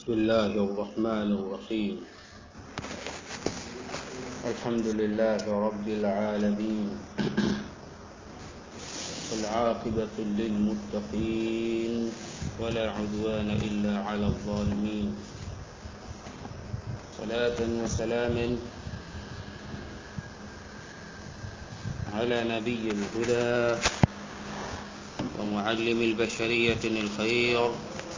بسم الله الرحمن الرحيم الحمد لله رب العالمين والعاقبة للمتقين ولا عدوان إلا على الظالمين صلاة وسلاما على نبي الهدى ومعلم البشرية الخير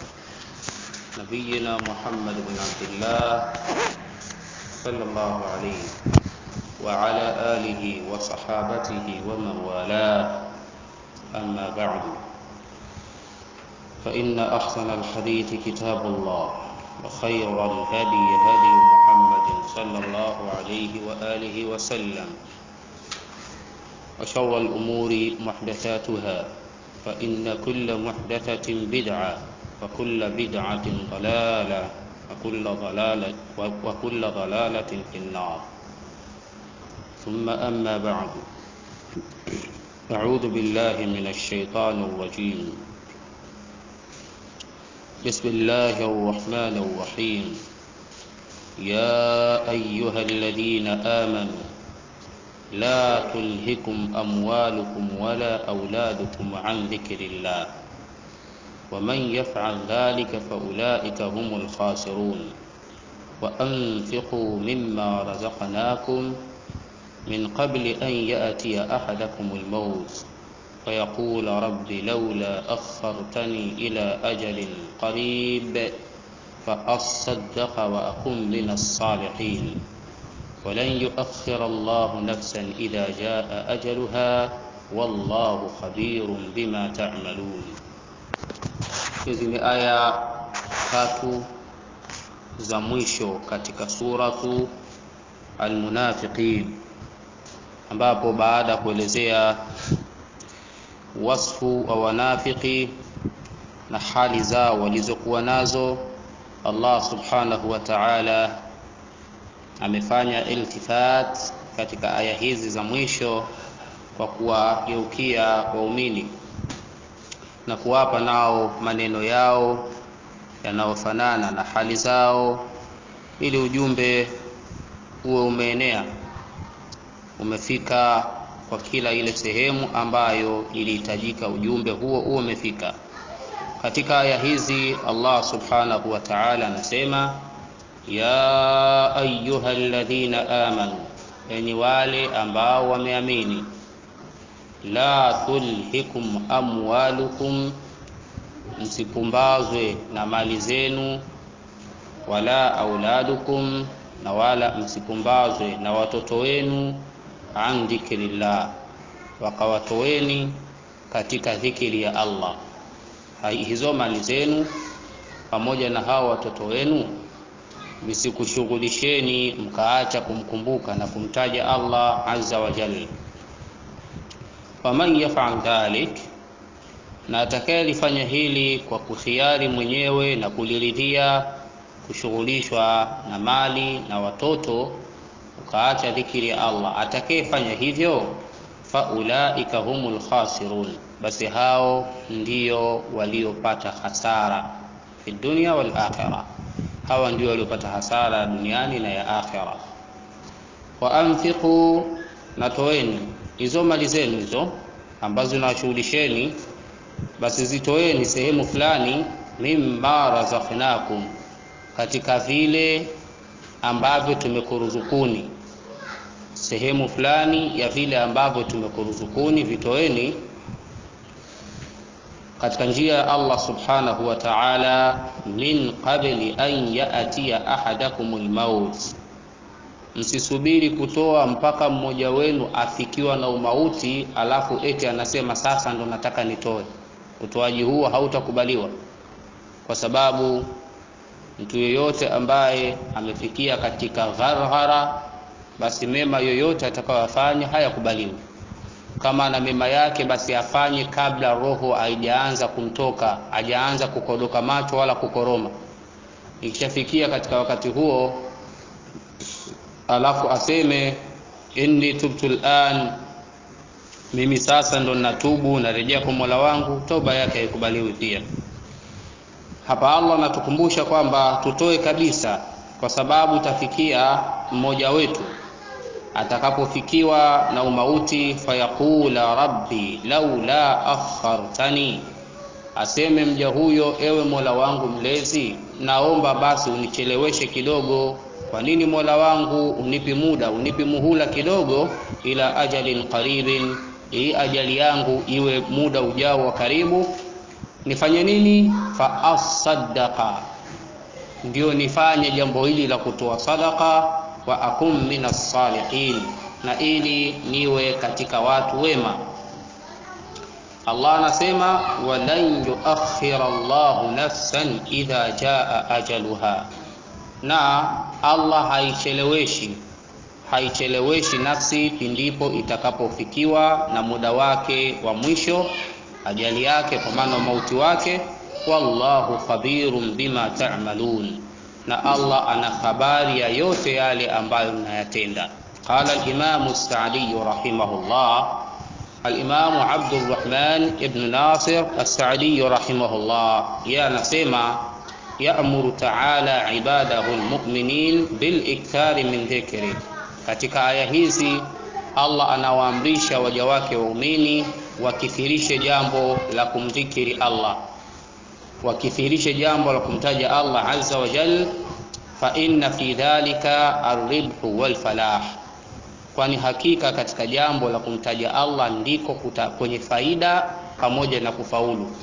نبينا محمد بن عبد الله صلى الله عليه وعلى آله وصحابته ومن والاه أما بعد فإن أحسن الحديث كتاب الله وخير الهدي هدي محمد صلى الله عليه وآله وسلم وشر الأمور محدثاتها فإن كل محدثة بدعة وكل بدعة ضلالة وكل ضلالة وكل ضلالة في النار ثم أما بعد أعوذ بالله من الشيطان الرجيم بسم الله الرحمن الرحيم يا أيها الذين آمنوا لا تلهكم أموالكم ولا أولادكم عن ذكر الله ومن يفعل ذلك فأولئك هم الخاسرون وأنفقوا مما رزقناكم من قبل أن يأتي أحدكم الموت فيقول رب لولا أخرتني إلى أجل قريب فأصدق وأكن من الصالحين ولن يؤخر الله نفسا إذا جاء أجلها والله خبير بما تعملون hizi ni aya tatu za mwisho katika suratu almunafiqin ambapo baada ya kuelezea wasfu wa wanafiki na hali zao walizokuwa nazo Allah subhanahu wa ta'ala amefanya iltifat katika aya hizi za mwisho kwa kuwageukia waumini na kuwapa nao maneno yao yanayofanana na hali zao ili ujumbe uwe umeenea umefika kwa kila ile sehemu ambayo ilihitajika ujumbe huo uwe umefika katika aya hizi Allah subhanahu wa ta'ala anasema ya ayuha alladhina amanu enyi wale ambao wameamini la tulhikum amwalukum msipumbazwe na mali zenu wala auladukum na wala msipumbazwe na watoto wenu an dhikrillah wakawatoweni katika dhikri ya Allah hizo mali zenu pamoja na hao watoto wenu visikushughulisheni mkaacha kumkumbuka na kumtaja Allah azza wa jalla faman yaf'al dhalik na atakayelifanya hili kwa kukhiari mwenyewe na kuliridhia kushughulishwa na mali na watoto ukaacha dhikiri ya Allah atakayefanya hivyo faulaika humul khasirun basi hao ndio waliopata hasara fi dunya wal akhirah hawa ndio waliopata hasara duniani na ya akhira wa anfiqu na toeni hizo mali zenu hizo ambazo nawashughulisheni basi zitoeni sehemu fulani mimma razaqnakum katika vile ambavyo tumekuruzukuni sehemu fulani ya vile ambavyo tumekuruzukuni vitoeni katika njia ya Allah subhanahu wa ta'ala min qabli an ya'tiya ahadakumul maut msisubiri kutoa mpaka mmoja wenu afikiwa na umauti alafu eti anasema sasa ndo nataka nitoe utoaji huo hautakubaliwa kwa sababu mtu yeyote ambaye amefikia katika gharghara basi mema yoyote atakayofanya hayakubaliwi kama ana mema yake basi afanye kabla roho haijaanza kumtoka hajaanza kukodoka macho wala kukoroma ikishafikia katika wakati huo alafu aseme inni tubtu al'an mimi sasa ndo natubu narejea kwa Mola wangu toba yake haikubaliwi pia hapa Allah anatukumbusha kwamba tutoe kabisa kwa sababu tafikia mmoja wetu atakapofikiwa na umauti fayaqula rabbi laula akhartani aseme mja huyo ewe mola wangu mlezi naomba basi unicheleweshe kidogo kwa nini mola wangu unipi muda unipi muhula kidogo ila ajalin qaribin hii ajali yangu iwe muda ujao wa karibu nifanye nini fa asaddaqa ndio nifanye jambo hili la kutoa sadaka wa akum minas salihin na ili niwe katika watu wema Allah anasema walan yuakhira Allahu nafsan idha jaa ajaluha na Allah haicheleweshi haicheleweshi nafsi pindipo itakapofikiwa na muda wake wa mwisho ajali yake kwa maana mauti wake wallahu khabirun bima ta'malun na Allah ana habari ya yote yale ambayo mnayatenda qala al-imam as-sa'di rahimahullah al-imam Abd al-Rahman ibn Nasir as-Sa'di rahimahullah ya anasema ya'muru ta'ala ibadahu al-mu'minin bil ikthari min dhikri katika aya hizi Allah anawaamrisha waja wake waumini wakithirishe jambo la kumdhikiri Allah wakithirishe jambo la kumtaja Allah azza wa jal fa inna fi dhalika arribhu wal falah kwani hakika katika jambo la kumtaja Allah ndiko kuta, kwenye faida pamoja na kufaulu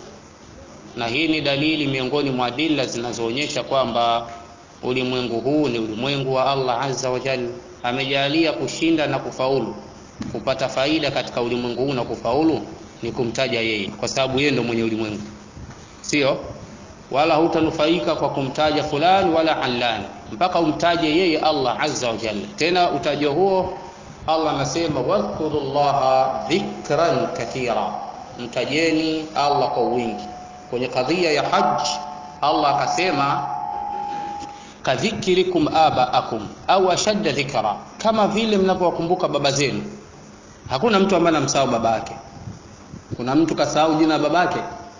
na hii ni dalili miongoni mwa adila zinazoonyesha kwamba ulimwengu huu ni ulimwengu wa Allah azza wa jal amejalia kushinda na kufaulu kupata faida katika ulimwengu huu na kufaulu ni kumtaja yeye kwa sababu yeye ndo mwenye ulimwengu sio wala hutanufaika kwa kumtaja fulani wala alani mpaka umtaje yeye Allah azza wa jalla tena utajo huo Allah anasema wadhkurullaha dhikran kathira mtajeni Allah kwa wingi kwenye kadhia ya haj Allah akasema kadhikirikum abaakum au ashadda dhikra kama vile mnavyowakumbuka baba zenu hakuna mtu ambaye anamsahau babake kuna mtu kasahau jina la babake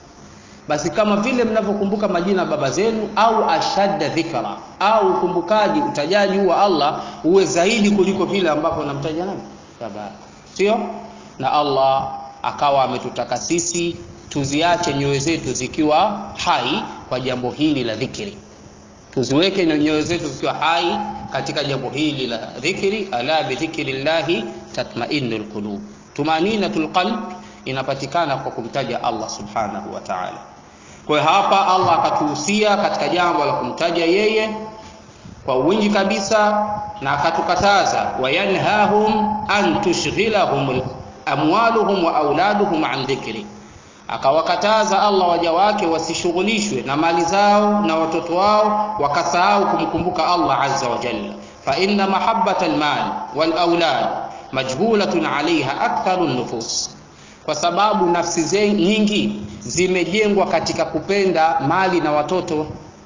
basi kama vile mnavyokumbuka majina baba zenu au ashadda dhikra au ukumbukaji utajaji wa Allah uwe zaidi kuliko vile ambapo namtaja nani baba sio na Allah akawa ametutaka sisi tuziache nyoyo zetu zikiwa hai kwa jambo hili la dhikri tuziweke nyoyo zetu zikiwa hai katika jambo hili la dhikri ala bi dhikrillahi tatma'innul qulub tumaninatul qalb inapatikana kwa kumtaja Allah subhanahu wa ta'ala kwa hapa Allah akatuhusia katika jambo la kumtaja yeye kwa wingi kabisa na akatukataza wayanhahum an tushghilahum amwaluhum wa auladuhum an dhikri akawakataza Allah waja wake wasishughulishwe na mali zao na watoto wao wakasahau kumkumbuka Allah azza wa jalla fa inna mahabbata almal wal aulad majhulatun alaiha aktharu nufus kwa sababu nafsi nyingi zimejengwa katika kupenda mali na watoto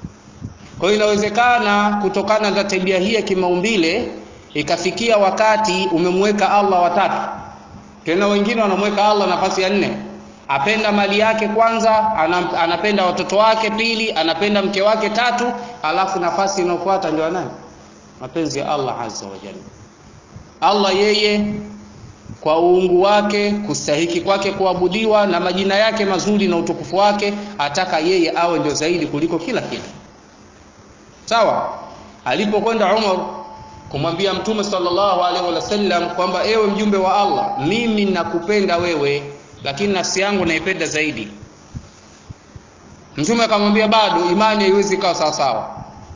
kwa hiyo inawezekana kutokana na tabia hii ya kimaumbile ikafikia wakati umemweka Allah watatu tena wengine wanamweka Allah nafasi ya nne apenda mali yake kwanza anapenda watoto wake pili anapenda mke wake tatu alafu nafasi inayofuata ndio nani mapenzi ya Allah azza wa jalla Allah yeye kwa uungu wake kustahiki kwake kuabudiwa na majina yake mazuri na utukufu wake ataka yeye awe ndio zaidi kuliko kila kitu sawa alipokwenda Umar kumwambia mtume sallallahu alaihi wasallam kwamba ewe mjumbe wa Allah mimi nakupenda wewe lakini nafsi yangu naipenda zaidi mtume akamwambia bado imani haiwezi kawa sawa sawa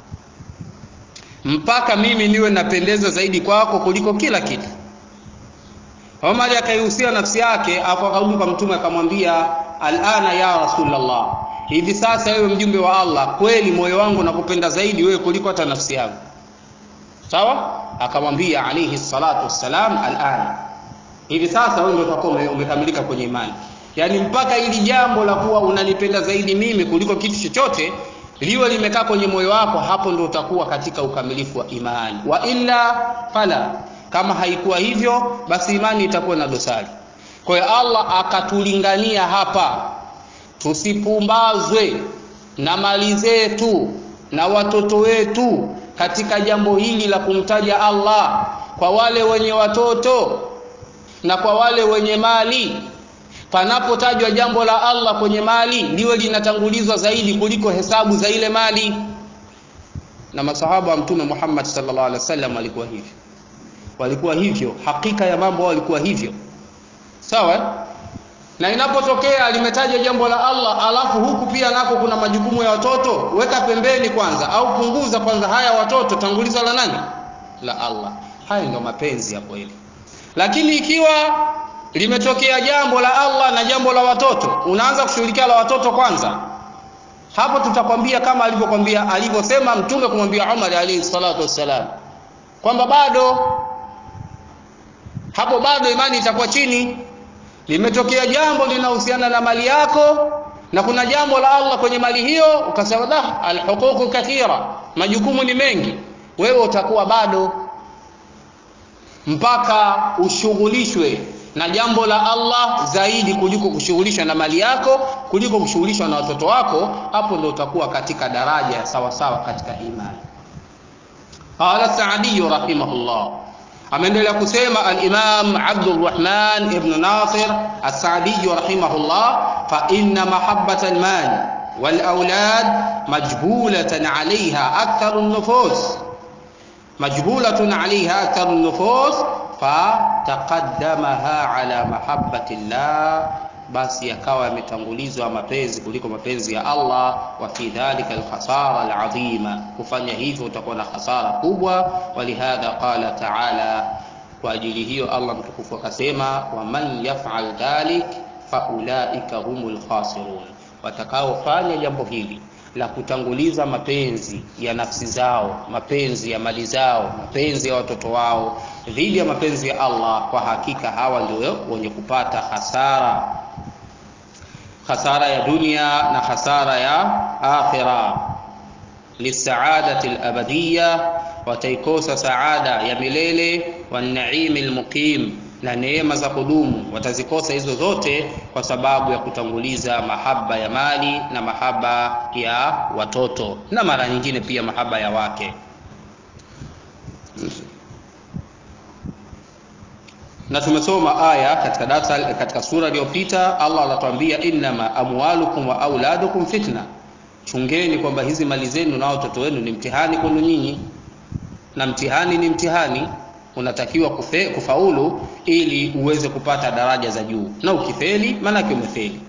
mpaka mimi niwe napendeza zaidi kwako kuliko kila kitu Omar akaihusia nafsi yake afu akarudi kwa mtume akamwambia alana ya rasulullah hivi sasa wewe mjumbe wa Allah kweli moyo wangu nakupenda zaidi wewe kuliko hata nafsi yangu sawa akamwambia alayhi salatu wassalam alana hivi sasa wewe ndio utakuwa umekamilika kwenye imani yaani mpaka ili jambo la kuwa unanipenda zaidi mimi kuliko kitu chochote liwe limekaa kwenye moyo wako hapo ndio utakuwa katika ukamilifu wa imani wa illa fala kama haikuwa hivyo basi imani itakuwa na dosari kwa hiyo Allah akatulingania hapa tusipumbazwe na mali zetu na watoto wetu katika jambo hili la kumtaja Allah kwa wale wenye watoto na kwa wale wenye mali panapotajwa jambo la Allah kwenye mali liwe linatangulizwa zaidi kuliko hesabu za ile mali na masahaba wa mtume Muhammad sallallahu alaihi wasallam walikuwa hivyo walikuwa hivyo hakika ya mambo walikuwa hivyo sawa na inapotokea limetaja jambo la Allah alafu huku pia nako kuna majukumu ya watoto weka pembeni kwanza au punguza kwanza haya watoto tanguliza la nani la Allah haya ndio mapenzi ya kweli lakini ikiwa limetokea jambo la Allah na jambo la watoto unaanza kushughulikia la watoto kwanza hapo tutakwambia kama alivyokwambia alivyosema mtume kumwambia Umar alayhi salatu wassalam kwamba bado hapo bado imani itakuwa chini limetokea jambo linahusiana na mali yako na kuna jambo la Allah kwenye mali hiyo ukasema dah alhuququ kathira majukumu ni mengi wewe utakuwa bado mpaka ushughulishwe na jambo la Allah zaidi kuliko kushughulishwa na mali yako kuliko kushughulishwa na watoto wako hapo ndio utakuwa katika daraja sawa sawa katika imani qala Saadi rahimahullah ameendelea kusema al-Imam Abdurrahman ibn Nasir as-Saadi rahimahullah fa inna mahabbata al-mal wal awlad majbulatan 'alayha aktharu an-nufus majbulatun 'alayha aktharu an-nufus fataqaddamaha ala mahabbati llah basi yakawa yametangulizwa mapenzi kuliko mapenzi ya Allah wa fi dhalika alkhasara alazima kufanya hivyo utakuwa na hasara kubwa walihadha qala ta'ala kwa ajili hiyo Allah mtukufu akasema wa man yaf'al dhalik faulaika humul khasirun watakaofanya jambo hili la kutanguliza mapenzi ya nafsi zao mapenzi ya mali zao mapenzi ya watoto wao dhidi ya mapenzi ya Allah kwa hakika hawa ndio wenye kupata hasara hasara ya dunia na hasara ya akhira lisaadati alabadiyya wataikosa saada ya milele wanaimi almuqim na neema za kudumu watazikosa hizo zote kwa sababu ya kutanguliza mahaba ya mali na mahaba ya watoto na mara nyingine pia mahaba ya wake na tumesoma aya katika darasa katika sura iliyopita Allah anatuambia innama amwalukum wa auladukum fitna chungeni kwamba hizi mali zenu na watoto wenu ni mtihani kwenu nyinyi na mtihani ni mtihani unatakiwa kufe, kufaulu ili uweze kupata daraja za juu na ukifeli maanake umefeli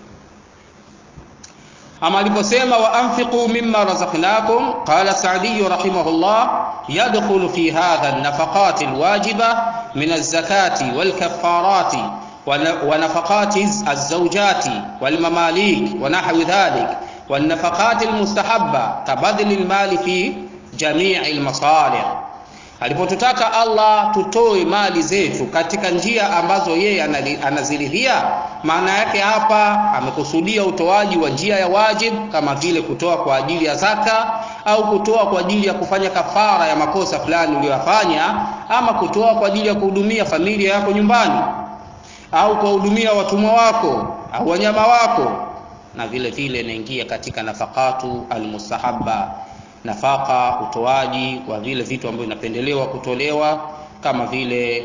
ama aliposema wa anfiqu mimma razaqnakum qala Sa'di rahimahullah yadkhulu fi hadha an-nafaqat al-wajiba min az-zakati wal-kaffarati wa nafaqati az-zawjati wal-mamalik wa nahwi dhalik والنفقات المستحبة كبذل المال في جميع المصالح alipotutaka Allah tutoe mali zetu katika njia ambazo yeye anaziridhia maana yake hapa amekusudia utoaji wa njia ya wajib kama vile kutoa kwa ajili ya zaka au kutoa kwa ajili ya kufanya kafara ya makosa fulani uliyofanya ama kutoa kwa ajili ya kuhudumia familia yako nyumbani au kuwahudumia watumwa wako au wanyama wako na vile vile inaingia katika nafakatu almustahabba nafaka utoaji wa vile vitu ambavyo vinapendelewa kutolewa kama vile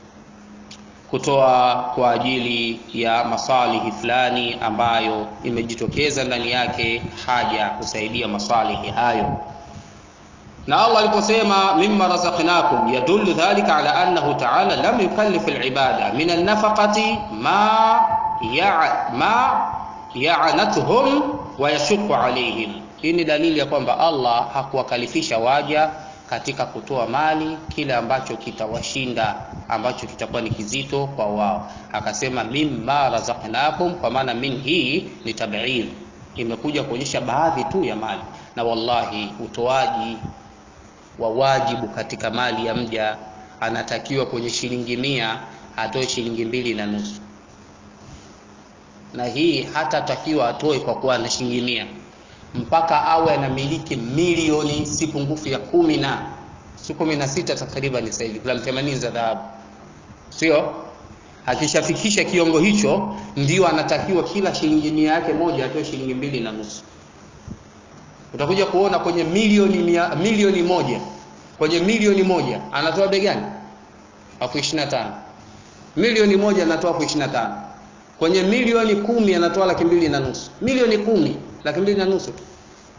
kutoa kwa ajili ya masalihi fulani ambayo imejitokeza ndani yake haja kusaidia masalihi hayo na Allah aliposema mimma razaqnakum yadullu dhalika ala annahu ta'ala lam yukallif al-ibada min an-nafaqati ma ya ma ya'natuhum wa yashqu alayhim hii ni dalili ya kwamba Allah hakuwakalifisha waja katika kutoa mali kile ambacho kitawashinda ambacho kitakuwa ni kizito kwa wao akasema mimma razaqnakum kwa maana min hii ni tab'id imekuja kuonyesha baadhi tu ya mali na wallahi utoaji wa wajibu katika mali ya mja anatakiwa kwenye shilingi mia atoe shilingi mbili na nusu na hii hatatakiwa atoe kwa kuwa na shilingi mia mpaka awe anamiliki milioni si pungufu ya kumi na si kumi na sita takriban sasa hivi gramu themanini za dhahabu sio akishafikisha kiwango hicho ndio anatakiwa kila shilingi mia yake moja atoe shilingi mbili na nusu utakuja kuona kwenye milioni mia, milioni moja kwenye milioni moja anatoa bei gani elfu ishirini na tano milioni moja anatoa elfu ishirini na tano kwenye milioni kumi anatoa laki mbili na nusu milioni kumi laki mbili na nusu tu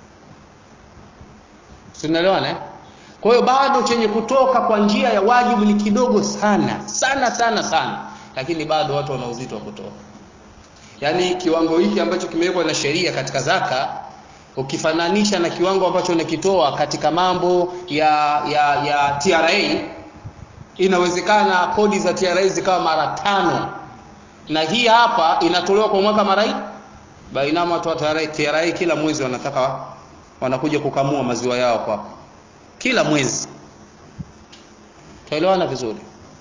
tunaelewana eh? kwa hiyo bado chenye kutoka kwa njia ya wajibu ni kidogo sana sana sana sana lakini bado watu wana uzito wa kutoa yaani kiwango hiki ambacho kimewekwa na sheria katika zaka ukifananisha na kiwango ambacho unakitoa katika mambo ya ya ya TRA inawezekana kodi za TRA zikawa mara tano na hii hapa inatolewa kwa mwaka mara hii bainama watu wa TRA, TRA kila mwezi wanataka wanakuja kukamua maziwa yao kwako kila mwezi tuelewana vizuri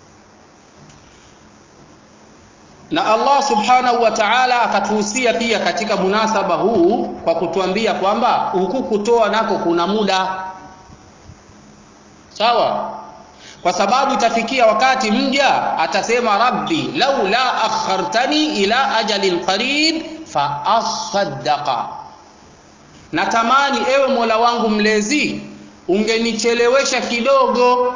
na Allah subhanahu wa ta'ala akatuhusia pia katika munasaba huu kwa kutuambia kwamba huku kutoa nako kuna muda sawa kwa sababu itafikia wakati mja atasema rabbi laula akhartani ila ajalin qarib fa asaddaqa natamani ewe mola wangu mlezi ungenichelewesha kidogo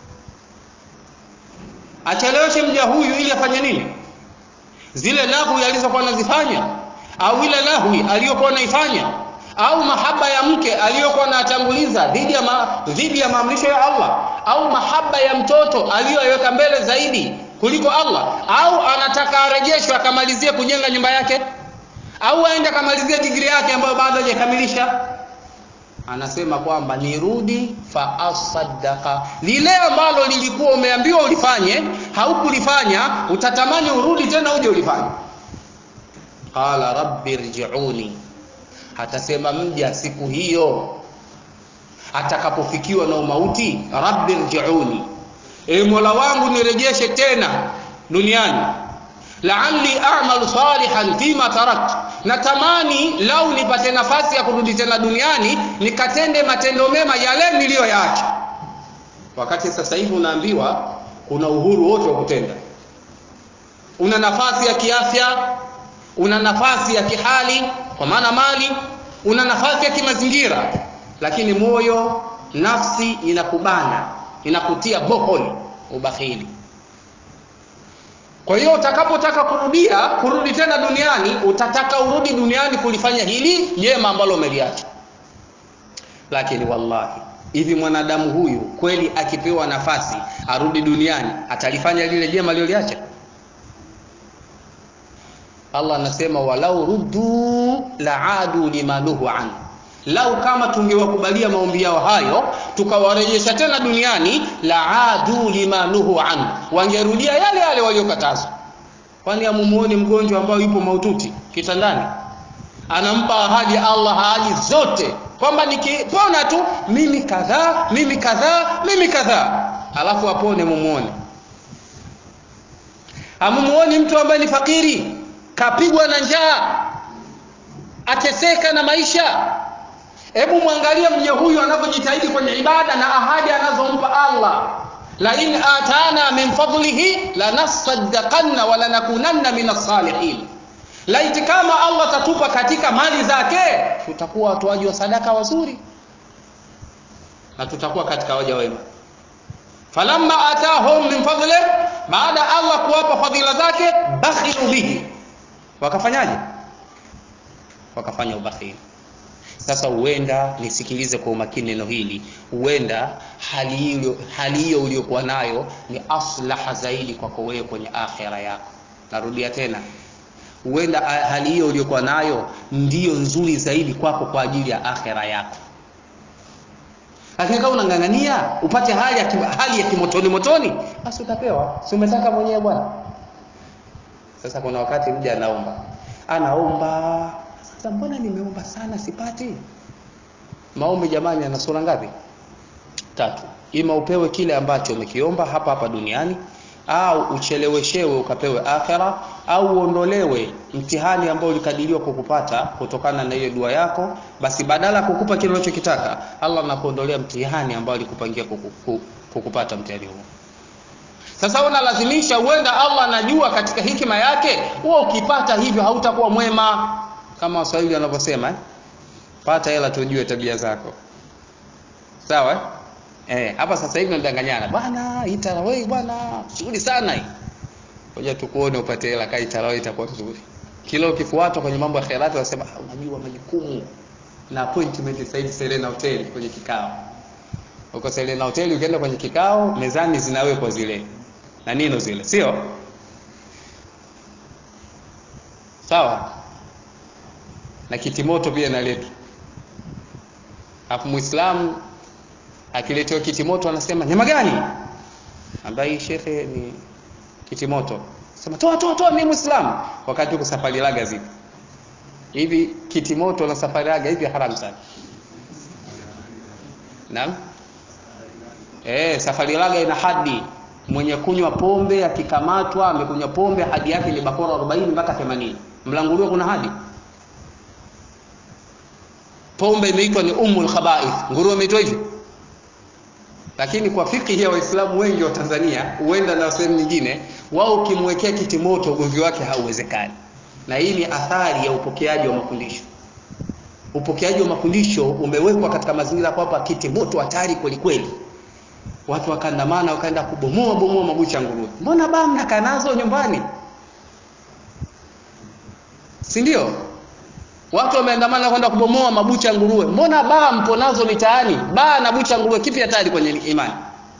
acheleweshe mja huyu ili afanye nini zile lahwi alizokuwa anazifanya au ile lahwi aliyokuwa anaifanya au mahaba ya mke aliyokuwa anatanguliza dhidi ya ma, dhidi ya maamrisho ya Allah au mahaba ya mtoto aliyoiweka mbele zaidi kuliko Allah au anataka arejeshwe akamalizie kujenga nyumba yake au aende akamalizie digrii yake ambayo bado hajakamilisha anasema kwamba nirudi fa asaddaqa lile ambalo lilikuwa umeambiwa ulifanye haukulifanya utatamani urudi tena uje ulifanye qala rabbi rji'uni atasema mja siku hiyo atakapofikiwa na umauti rabbi rji'uni e mola wangu nirejeshe tena duniani la'alli a'malu salihan fima taraktu natamani lau nipate nafasi ya kurudi tena duniani nikatende matendo mema yale niliyoyaacha wakati sasa hivi unaambiwa kuna uhuru wote wa kutenda una nafasi ya kiafya una nafasi ya kihali kwa maana mali una nafasi ya kimazingira lakini moyo nafsi inakubana inakutia bohol ubakhili kwa hiyo utakapotaka kurudia kurudi tena duniani utataka urudi duniani kulifanya hili jema ambalo umeliacha lakini wallahi hivi mwanadamu huyu kweli akipewa nafasi arudi duniani atalifanya lile jema aliloliacha Allah anasema walau ruddu laadu limanuhu an lau kama tungewakubalia maombi yao hayo tukawarejesha tena duniani laadu limanuhu an wangerudia yale yale waliokatazwa kwani amumuone mgonjwa ambaye yupo maututi kitandani anampa ahadi ya Allah ahadi zote kwamba nikipona tu mimi kadhaa mimi kadhaa mimi kadhaa alafu apone mumuone amumuoni mtu ambaye ni fakiri kapigwa na njaa ateseka na maisha hebu mwangalie mja huyu anavyojitahidi kwenye ibada na ahadi anazompa Allah la in atana min fadlihi lanasaddaqanna wa lanakunanna min as-salihin laiti kama Allah tatupa katika mali zake tutakuwa watoaji wa sadaka wazuri na tutakuwa katika waja wema falamma atahum min fadli baada Allah kuwapa fadhila zake bakhilu bihi wakafanyaje wakafanya ubakhili sasa huenda nisikilize kwa umakini neno hili huenda hali hiyo hali hiyo uliyokuwa nayo ni aslaha zaidi kwako wewe kwenye akhira yako narudia tena huenda hali hiyo uliyokuwa nayo ndiyo nzuri zaidi kwako kwa ajili ya akhira yako lakini kama unang'ang'ania upate hali ya kim, hali ya kimotoni motoni basi utapewa si umetaka mwenyewe bwana sasa kuna wakati mja anaomba anaomba sasa mbona nimeomba sana sipati maombi jamani yana sura ngapi tatu ima upewe kile ambacho umekiomba hapa hapa duniani au ucheleweshewe ukapewe akhera au uondolewe mtihani ambao ulikadiriwa kukupata kutokana na hiyo dua yako basi badala ya kukupa kile unachokitaka Allah anakuondolea mtihani ambao alikupangia kuku, kukupata mtihani huo sasa unalazimisha huenda Allah anajua katika hikima yake wewe ukipata hivyo hautakuwa mwema kama waswahili wanavyosema eh? pata hela tujue tabia zako sawa eh? Eh, hapa sasa hivi mnadanganyana bwana hii tarawih bwana shughuli sana hii ngoja tukuone upate hela kai tarawih itakuwa nzuri kila ukifuatwa kwenye mambo ya khairati wanasema ah, unajua majukumu na appointment sasa hivi Serena Hotel kwenye kikao uko Serena Hotel ukienda kwenye kikao mezani zinawekwa zile na nino zile sio sawa na kitimoto pia naletwa hapo muislamu akiletewa kitimoto anasema nyama gani ambaye shekhe ni kitimoto sema toa toa toa mimi muislamu wakati uko safari laga zipo hivi kitimoto na safari laga hivi haramu sana naam eh safari laga ina hadi mwenye kunywa pombe akikamatwa amekunywa pombe hadi yake ni bakora 40 mpaka 80 mlanguliwa kuna hadi pombe imeitwa ni umul khaba'ith nguruwe imeitwa hivyo lakini kwa fikhi ya waislamu wengi wa Tanzania huenda na sehemu nyingine wao ukimwekea kiti moto ugomvi wake hauwezekani na hii ni athari ya upokeaji wa mafundisho upokeaji wa mafundisho umewekwa katika mazingira kwamba kiti moto hatari kweli kweli watu wakaandamana wakaenda kubomoa bomoa mabucha nguruwe mbona baa mnakaa nazo nyumbani si ndio watu wameandamana kwenda kubomoa mabucha nguruwe mbona baa mpo nazo mitaani baa na bucha nguruwe kipi hatari kwenye imani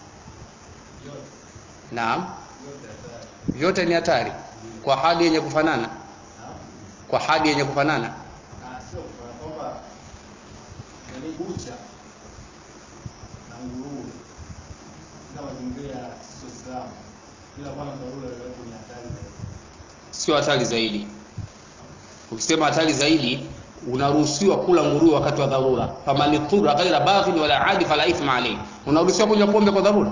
naam vyote ni hatari kwa hadi yenye kufanana kwa hadi yenye kufanana sio kwa kwamba yani bucha na nguruwe katika mazingira ya Uislamu bila kuwa na dharura yoyote ni hatari zaidi. sio hatari zaidi ukisema hatari zaidi unaruhusiwa kula nguruwe wakati wa dharura famani thura ghaira baghin wala adi fala ithma alayhi unaruhusiwa kunywa pombe kwa dharura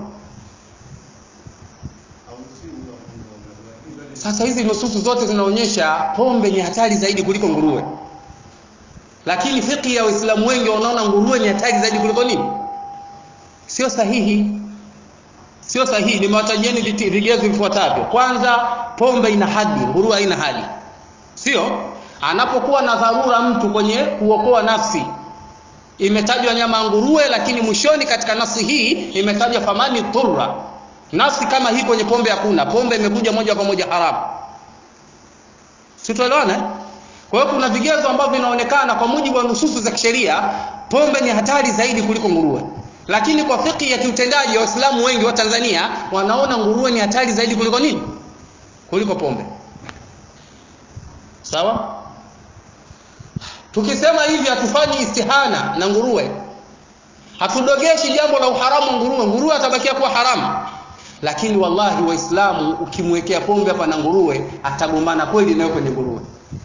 Hauruhusiwi kunywa pombe kwa dharura, lakini zote sasa hizi nususu zote zinaonyesha pombe ni hatari zaidi kuliko nguruwe lakini fikhi ya waislamu wengi wanaona nguruwe ni hatari zaidi kuliko nini sio sahihi sio sahihi nimewatajieni viti- vigezo vifuatavyo kwanza pombe ina hadi nguruwe haina hadi sio anapokuwa na dharura mtu kwenye kuokoa nafsi imetajwa nyama ya nguruwe lakini mwishoni katika nafsi hii imetajwa famani dhurra nafsi kama hii kwenye pombe hakuna pombe imekuja moja kwa moja haramu situelewana eh? kwa hiyo kuna vigezo ambavyo vinaonekana kwa mujibu wa nususu za kisheria pombe ni hatari zaidi kuliko nguruwe lakini kwa fikhi ya kiutendaji ya waislamu wengi wa tanzania wanaona nguruwe ni hatari zaidi kuliko nini kuliko pombe sawa tukisema hivi hatufanyi istihana na nguruwe hatudogeshi jambo la uharamu wa nguruwe nguruwe atabakia kuwa haramu lakini wallahi waislamu ukimwekea pombe hapa na nguruwe atagombana kweli nayo kwenye nguruwe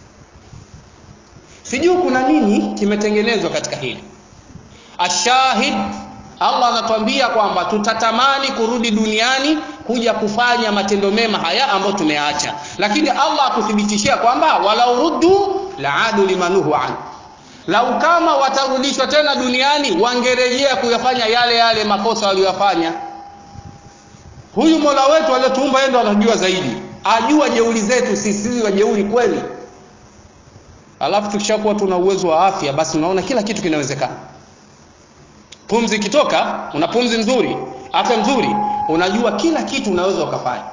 sijui kuna nini kimetengenezwa katika hili ashahid allah anatuambia kwamba tutatamani kurudi duniani kuja kufanya matendo mema haya ambayo tumeyaacha lakini allah akuthibitishia kwamba walau ruddu laadu limanuhu an lau kama watarudishwa tena duniani wangerejea kuyafanya yale yale makosa waliyofanya huyu mola wetu aliyotuumba yeye ndo anajua zaidi ajua jeuri zetu sisi sisi wajeuri kweli alafu tukishakuwa tuna uwezo wa afya basi unaona kila kitu kinawezekana pumzi ikitoka una pumzi nzuri afya nzuri unajua kila kitu unaweza ukafanya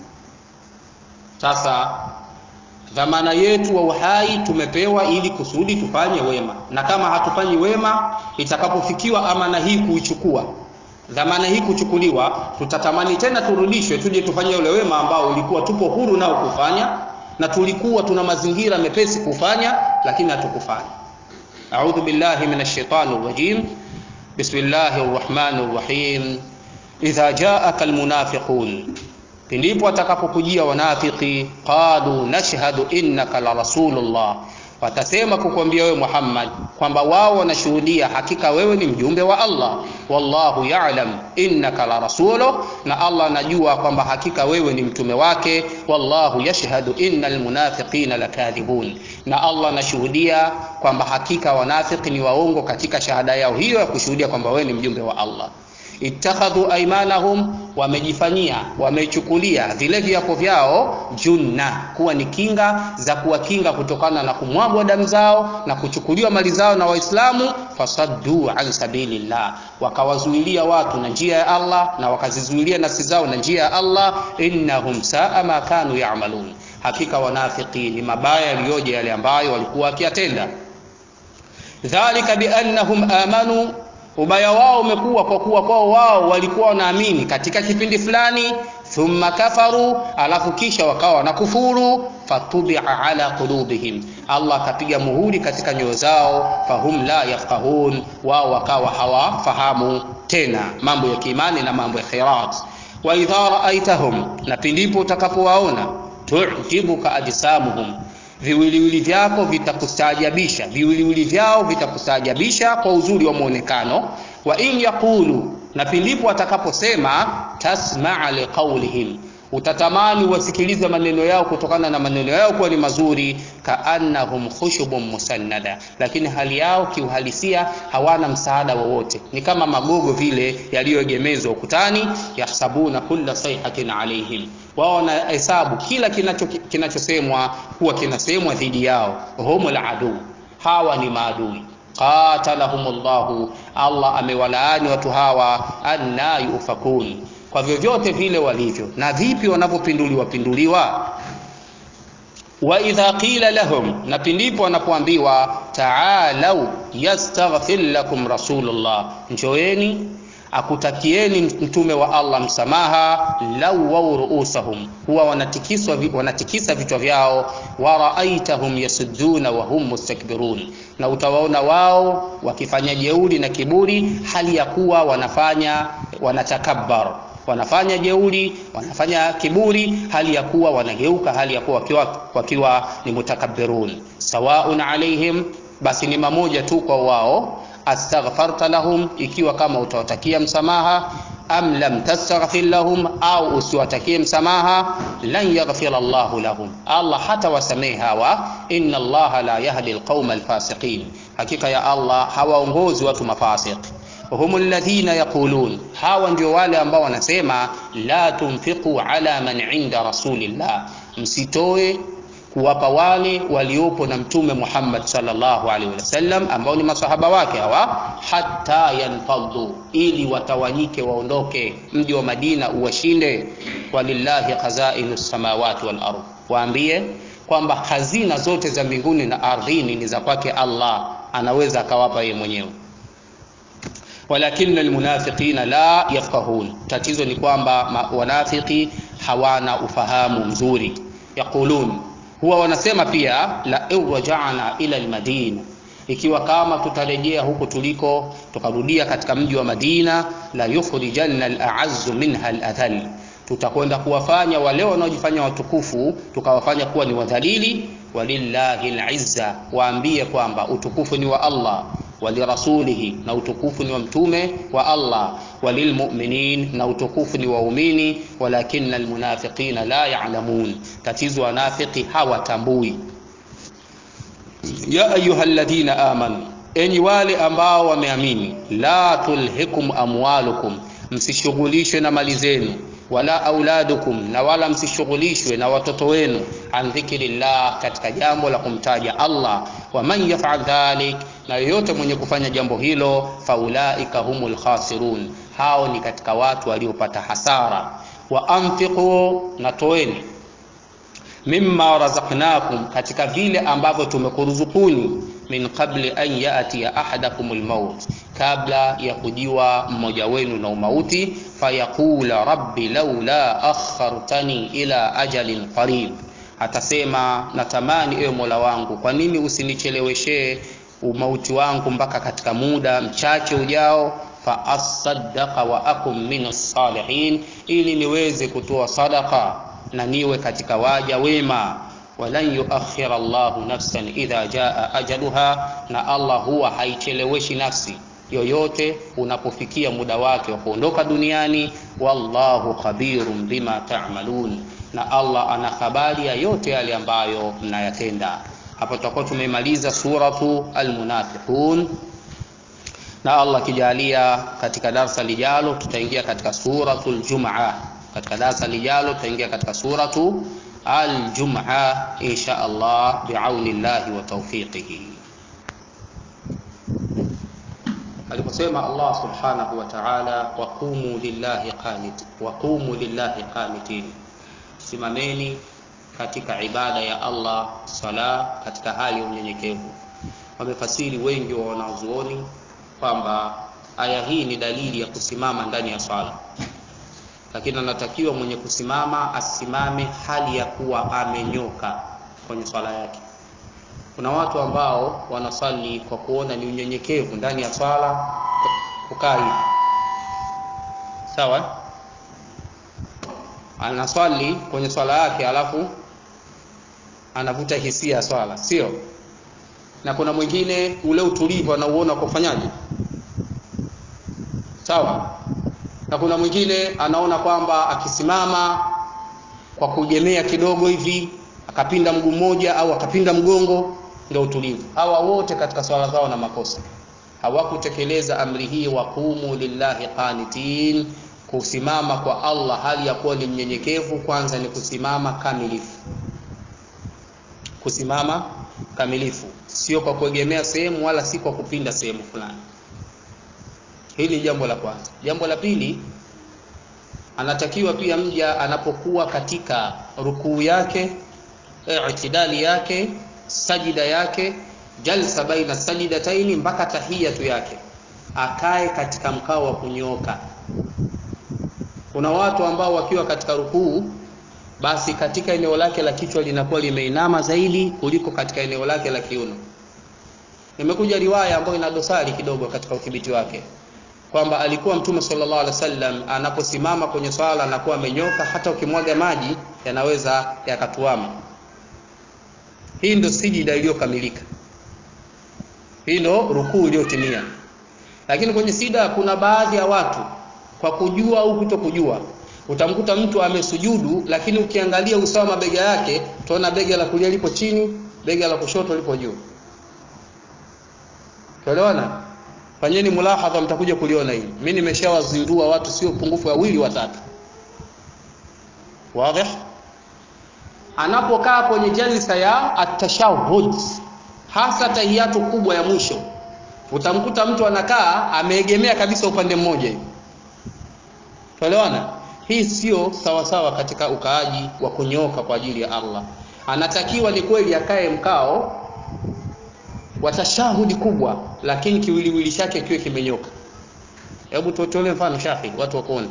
sasa dhamana yetu wa uhai tumepewa ili kusudi tufanye wema na kama hatufanyi wema itakapofikiwa amana hii kuichukua dhamana hii kuchukuliwa tutatamani tena turudishwe tuje tufanye ule wema ambao ulikuwa tupo huru nao kufanya na tulikuwa tuna mazingira mepesi kufanya lakini hatukufanya a'udhu billahi minash shaitani rajim bismillahir rahmanir rahim idha ja'aka almunafiqun pindipo watakapokujia wanafiki qalu nashhadu innaka la rasulullah watasema kukwambia wewe Muhammad kwamba wao wanashuhudia hakika wewe ni mjumbe wa Allah wallahu ya'lam innaka la rasuluh na Allah anajua kwamba hakika wewe ni mtume wake wallahu yashhadu innal munafiqina lakadhibun na Allah anashuhudia kwamba hakika wanafiki ni waongo katika shahada yao hiyo ya kushuhudia kwamba wewe ni mjumbe wa Allah ittakhadhu aymanahum wamejifanyia wamechukulia vile viapo vyao junna kuwa ni kinga za kuwakinga kutokana na kumwagwa damu zao na kuchukuliwa mali zao na waislamu fasaddu an sabilillah wakawazuilia watu na njia ya Allah na wakazizuilia nafsi zao na njia ya Allah innahum saa ma kanu ya'malun hakika wanafiki ni mabaya yaliyoje yale ambayo walikuwa wakiyatenda dhalika biannahum amanu ubaya wao umekuwa kwa kuwa kwao wao walikuwa wanaamini katika kipindi fulani thumma kafaru alafu kisha wakawa wanakufuru fatubia ala qulubihim allah akapiga muhuri katika nyoyo zao fahum la yafqahun wao wakawa hawafahamu tena mambo ya kiimani na mambo ya khairat wa idha raaitahum na pindipo utakapowaona tujibuka ajsamuhum viwiliwili vyako vitakustaajabisha viwiliwili vyao vitakustaajabisha kwa uzuri wa muonekano wa in yaqulu na pindipo watakaposema tasmaa liqaulihim utatamani wasikilize maneno yao kutokana na maneno yao kuwa ni mazuri kaannahum khushubun musannada lakini hali yao kiuhalisia hawana msaada wowote ni kama magogo vile yaliyoegemezwa ukutani yahsabuna kulla sayhatin alaihim wao wanahesabu kila kinachosemwa kinacho huwa kinasemwa dhidi yao humul adu hawa ni maadui qatalahumullahu allah amewalaani watu hawa anna yufakun kwa vyovyote vile walivyo na vipi wanavyopinduliwa pinduliwa wa idha qila lahum na pindipo wanapoambiwa taalau yastaghfir lakum rasulullah njoeni akutakieni mtume wa Allah msamaha lau wau ruusahum huwa wanatikiswa wanatikisa vichwa vyao wa raaitahum yasudduna wa hum mustakbirun na utawaona wao wakifanya jeuri na kiburi hali ya kuwa wanafanya wanatakabbar wanafanya jeuri wanafanya kiburi hali ya kuwa wanageuka hali ya kuwa wakiwa, wakiwa ni mutakabbirun sawaun alaihim basi ni mamoja tu kwa wao astaghfarta lahum ikiwa kama utawatakia msamaha am lam tastaghfir lahum au usiwatakie msamaha lan yaghfir Allahu lahum Allah hata wasamehe hawa inna Allah la yahdi alqauma alfasiqin hakika ya Allah hawaongozi watu mafasiq hum alladhina yaqulun hawa ndio wale ambao wanasema la tunfiqu ala man inda rasulillah msitoe kuwapa wale waliopo na mtume Muhammad sallallahu alaihi wasallam ambao ni masahaba wake hawa hata yanfadhu ili watawanyike waondoke mji wa Madina uwashinde walillahi khazainu samawati wal ardh waambie kwamba hazina zote za mbinguni na ardhini ni za kwake Allah anaweza akawapa yeye mwenyewe walakinna almunafiqina la yafqahun tatizo ni kwamba wanafiki hawana ufahamu mzuri yaqulun huwa wanasema pia la irja'na ila almadina ikiwa kama tutarejea huko tuliko tukarudia katika mji wa Madina la yukhrijanna al-a'azzu minha al-adhall tutakwenda kuwafanya wale wanaojifanya watukufu tukawafanya kuwa ni wadhalili walillahi al-izza waambie kwamba utukufu ni wa Allah walirasulihi na utukufu ni wa mtume wa Allah walilmu'minin na utukufu ni waumini walakinna almunafiqina la ya'lamun tatizo wanafiki hawatambui ya ayyuhalladhina amanu enyi wale ambao wameamini la tulhikum amwalukum msishughulishwe na mali zenu wala auladukum na wala msishughulishwe na watoto wenu an dhikrillah katika jambo la kumtaja Allah wa man yaf'al dhalik na yoyote mwenye kufanya jambo hilo faulaika humul khasirun hao ni katika watu waliopata hasara wa anfiqu na toeni mimma razaqnakum katika vile ambavyo tumekuruzukuni min qabli an yatiya ahadakumul maut kabla ya kujiwa mmoja wenu na umauti fayaqula rabbi laula akhartani ila ajalin qarib atasema natamani ewe mola wangu kwa nini usinicheleweshee umauti wangu mpaka katika muda mchache ujao fa asaddaqa wa akum min salihin ili niweze kutoa sadaka na niwe katika waja wema walan yuakhira Allahu nafsan idha jaa ajaluha na Allah huwa haicheleweshi nafsi yoyote unapofikia muda wake wa kuondoka duniani wallahu khabirun bima ta'malun na Allah ana habari ya yote yale ambayo mnayatenda hapo tutakuwa tumemaliza suratu almunafiqun na Allah kijalia katika darasa lijalo tutaingia katika suratul Jum'a. Katika darasa lijalo tutaingia katika suratu al-Jum'a insha Allah bi'aunillahi wa tawfiqihi. Aliposema Allah subhanahu wa ta'ala, waqumu lillahi qanit, waqumu lillahi qanitin, simameni katika ibada ya Allah sala katika hali ya unyenyekevu. Wamefasiri wengi wa wanazuoni kwamba aya hii ni dalili ya kusimama ndani ya swala, lakini anatakiwa mwenye kusimama asimame hali ya kuwa amenyoka kwenye swala yake. Kuna watu ambao wanasali kwa kuona ni unyenyekevu ndani ya swala kukaa hivi, sawa. Anaswali kwenye swala yake, alafu anavuta hisia ya swala, sio? Na kuna mwingine ule utulivu anauona kwa kufanyaje sawa na kuna mwingine anaona kwamba akisimama kwa kuegemea kidogo hivi akapinda mguu mmoja au akapinda mgongo ndio utulivu hawa wote katika swala zao na makosa hawakutekeleza amri hii waqumu lillahi qanitin kusimama kwa Allah hali ya kuwa ni mnyenyekevu kwanza ni kusimama kamilifu kusimama kamilifu sio kwa kuegemea sehemu wala si kwa kupinda sehemu fulani Hili ni jambo la kwanza. Jambo la pili, anatakiwa pia mja anapokuwa katika rukuu yake, itidali yake, sajida yake, jalsa baina sajidataini mpaka tahiyatu yake, akae katika mkao wa kunyooka. Kuna watu ambao wakiwa katika rukuu, basi katika eneo lake la kichwa linakuwa limeinama zaidi kuliko katika eneo lake la kiuno. Imekuja riwaya ambayo ina dosari kidogo katika udhibiti wake kwamba alikuwa Mtume sallallahu alaihi wasallam anaposimama kwenye swala anakuwa amenyoka, hata ukimwaga maji yanaweza yakatuama. Hii ndio sijida iliyokamilika, hii ndio rukuu iliyotimia. Lakini kwenye sida kuna baadhi ya watu kwa kujua au kuto kujua, utamkuta mtu amesujudu, lakini ukiangalia usawa mabega yake, utaona bega la kulia lipo chini, bega la kushoto lipo juu. Tuelewana? Fanyeni mulahadha, mtakuja kuliona hili. Mimi nimeshawazindua watu sio pungufu wawili watatu. Wazi? Anapokaa kwenye jalsa ya atashahud, hasa tahiyatu kubwa ya mwisho, utamkuta mtu anakaa ameegemea kabisa upande mmoja hivi. Tuelewana? Hii sio sawa sawa katika ukaaji wa kunyoka kwa ajili ya Allah. Anatakiwa ni kweli akae mkao wa tashahudi kubwa, lakini kiwiliwili chake kiwe kimenyoka. Hebu tutolee mfano shahidi, watu wakuone.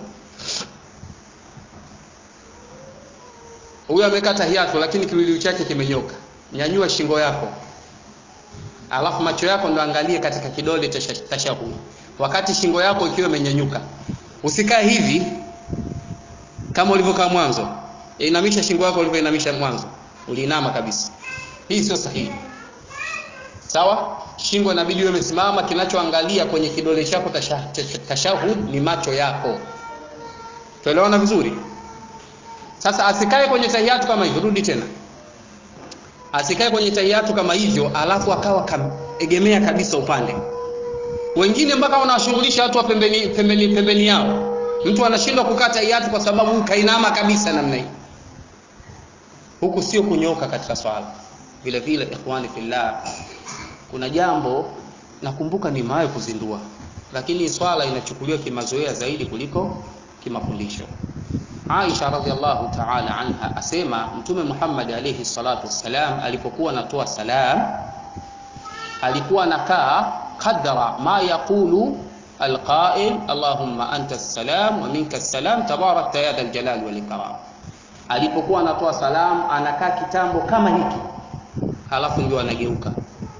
Huyu amekaa tahiyatu, lakini kiwiliwili chake kimenyoka. Nyanyua shingo yako, alafu macho yako ndo angalie katika kidole cha tashahudi, wakati shingo yako ikiwa imenyanyuka. Usikae hivi kama ulivyokaa mwanzo. Inamisha shingo yako ulivyoinamisha mwanzo, uliinama kabisa. Hii sio sahihi. Sawa? Shingo inabidi iwe imesimama, kinachoangalia kwenye kidole chako tashahud ni macho yako. Tuelewana vizuri? Sasa asikae kwenye tahiyatu kama hivyo, rudi tena. Asikae kwenye tahiyatu kama hivyo, alafu akawa kaegemea kabisa upande. Wengine mpaka wanawashughulisha watu wa pembeni, pembeni, pembeni yao. Mtu anashindwa kukaa tahiyatu kwa sababu kainama kabisa namna hii. Huku sio kunyoka katika swala. Vile vile, ikhwani fillah, kuna jambo nakumbuka nimewahi kuzindua, lakini swala inachukuliwa kimazoea zaidi kuliko kimafundisho. Aisha radhiallahu ta'ala anha asema Mtume Muhammad alayhi salatu wassalam alipokuwa anatoa salam alikuwa anakaa qadra ma yaqulu alqa'il Allahumma anta as-salam wa minka as-salam tabarakta ya dhal jalali wal ikram. Alipokuwa anatoa salam anakaa kitambo kama hiki, halafu ndio anageuka.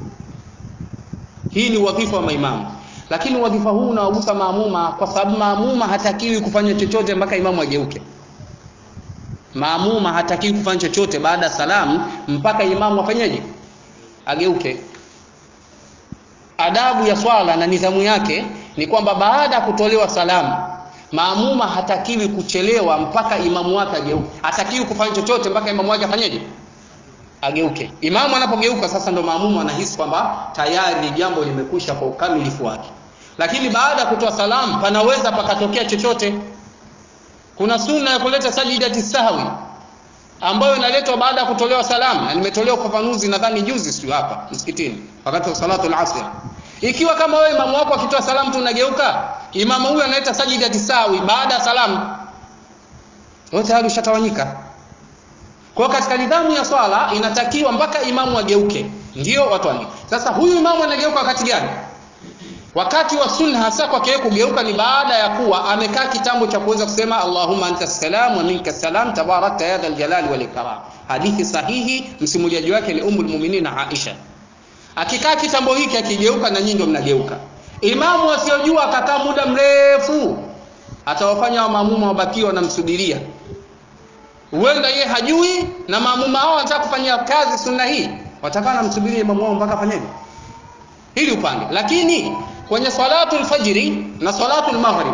Hii ni wadhifa wa maimamu, lakini wadhifa huu unawagusa maamuma, kwa sababu maamuma hatakiwi kufanya chochote mpaka imamu ageuke. Maamuma hatakiwi kufanya chochote baada ya salamu mpaka imamu afanyeje? Ageuke. Adabu ya swala na nidhamu yake ni kwamba baada ya kutolewa salamu, maamuma hatakiwi kuchelewa mpaka imamu wake ageuke. Hatakiwi kufanya chochote mpaka imamu wake afanyeje? Ageuke. Imamu anapogeuka sasa, ndo maamuma anahisi kwamba tayari jambo limekwisha kwa ukamilifu wake. lakini baada ya kutoa salamu panaweza pakatokea chochote kuna sunna ya kuleta sajidati sahwi ambayo inaletwa baada ya kutolewa salamu na nimetolea ufafanuzi nadhani juzi sio hapa msikitini wakati wa salatu al-asr ikiwa kama wewe imamu wako akitoa salamu tu unageuka imamu huyo analeta sajidati sahwi baada ya salamu wewe tayari ushatawanyika kwa katika nidhamu ya swala inatakiwa mpaka imamu ageuke ndio watu wani sasa huyu imamu anageuka wakati gani wakati wa sunna hasa kwa kile kugeuka ni baada ya kuwa amekaa kitambo cha kuweza kusema Allahumma anta salam wa minka salam tabarakta ya dhal jalali wal ikram hadithi sahihi msimuliaji wake ni ummul mu'minin Aisha akikaa kitambo hiki akigeuka na nyinyi ndio mnageuka imamu asiyojua akakaa muda mrefu atawafanya wa maamuma wabaki wanamsubiria huenda yeye hajui na maamuma hao wanataka kufanyia kazi sunna hii watakaa namsubiria imamu wao mpaka afanyeje hili upande lakini kwenye salatul fajri na salatul maghrib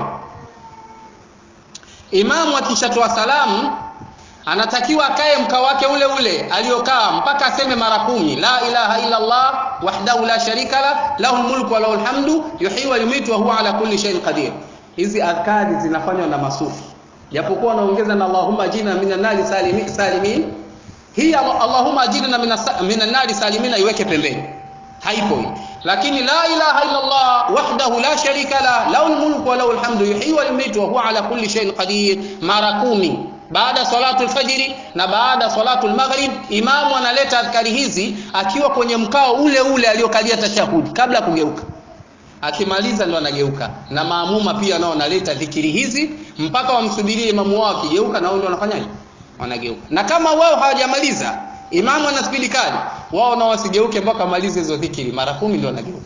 imamu akishatoa salamu anatakiwa akae mkao wake ule ule aliokaa mpaka aseme mara kumi la ilaha illa Allah wahdahu la sharika la lahul mulku wa lahul hamdu yuhyi wa yumitu wa huwa ala kulli shay'in qadir hizi adhkari zinafanywa na masufi japokuwa anaongeza na Allahumma ajina minan nari salimin salimin hii Allahumma ajina minan nari salimin iweke pembeni haipo hii lakini la ilaha illa Allah wahdahu la sharika la lahul mulku wa lahul hamdu yuhyi wa yumitu wa huwa ala kulli shay'in qadir mara kumi baada salatul fajri na baada salatul maghrib imamu analeta adhkari hizi akiwa kwenye mkao ule ule aliokalia tashahudi kabla ya kugeuka akimaliza ndo anageuka na maamuma pia nao wanaleta dhikiri hizi mpaka wamsubirie imamu wao akigeuka na wao ndio wanafanyaje wanageuka na kama wao hawajamaliza imamu ana spidi kali wao nao wasigeuke mpaka malize hizo dhikiri mara kumi ndio wanageuka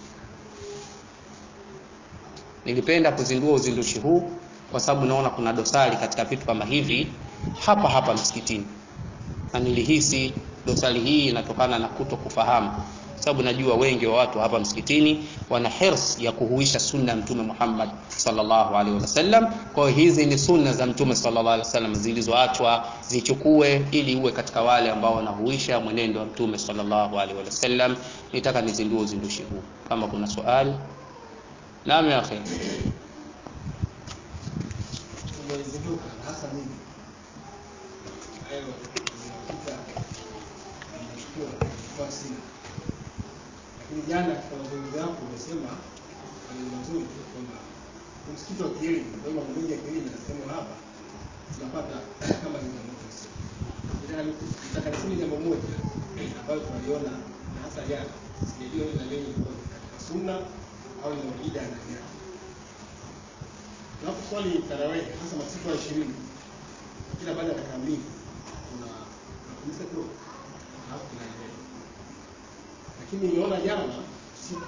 nilipenda kuzindua uzindushi huu kwa sababu naona kuna dosari katika vitu kama hivi hapa hapa msikitini na nilihisi dosari hii inatokana na kuto kufahamu sababu najua wengi wa watu hapa msikitini wana hirs ya kuhuisha sunna ya mtume Muhammad sallallahu alaihi wasallam. Kwa hiyo hizi ni sunna za mtume sallallahu alaihi wasallam zilizoachwa zichukue, ili uwe katika wale ambao wanahuisha mwenendo wa mtume sallallahu alaihi wasallam. Nitaka nizindue uzindushi huu, kama kuna swali. Naam ya akhi. Umezinduka hasa mimi. Hayo nimekuta nimechukua kwa sina. Lakini jana katika mazungumzo yako umesema ni mazuri tu kwamba msikiti wa kielimu, kwa hiyo mambo mengi ya kielimu yanasemwa hapa tunapata kama changamoto sisi. Nataka niseme jambo moja ambayo tunaliona na hasa jana, sijajua na lenye katika sunna au ni bida na gani. Tunaposwali tarawih hasa masiku ya ishirini kila baada ya dakika mbili kuna tunapumzika kidogo alafu tunaendelea. Lakini nimeona jana siku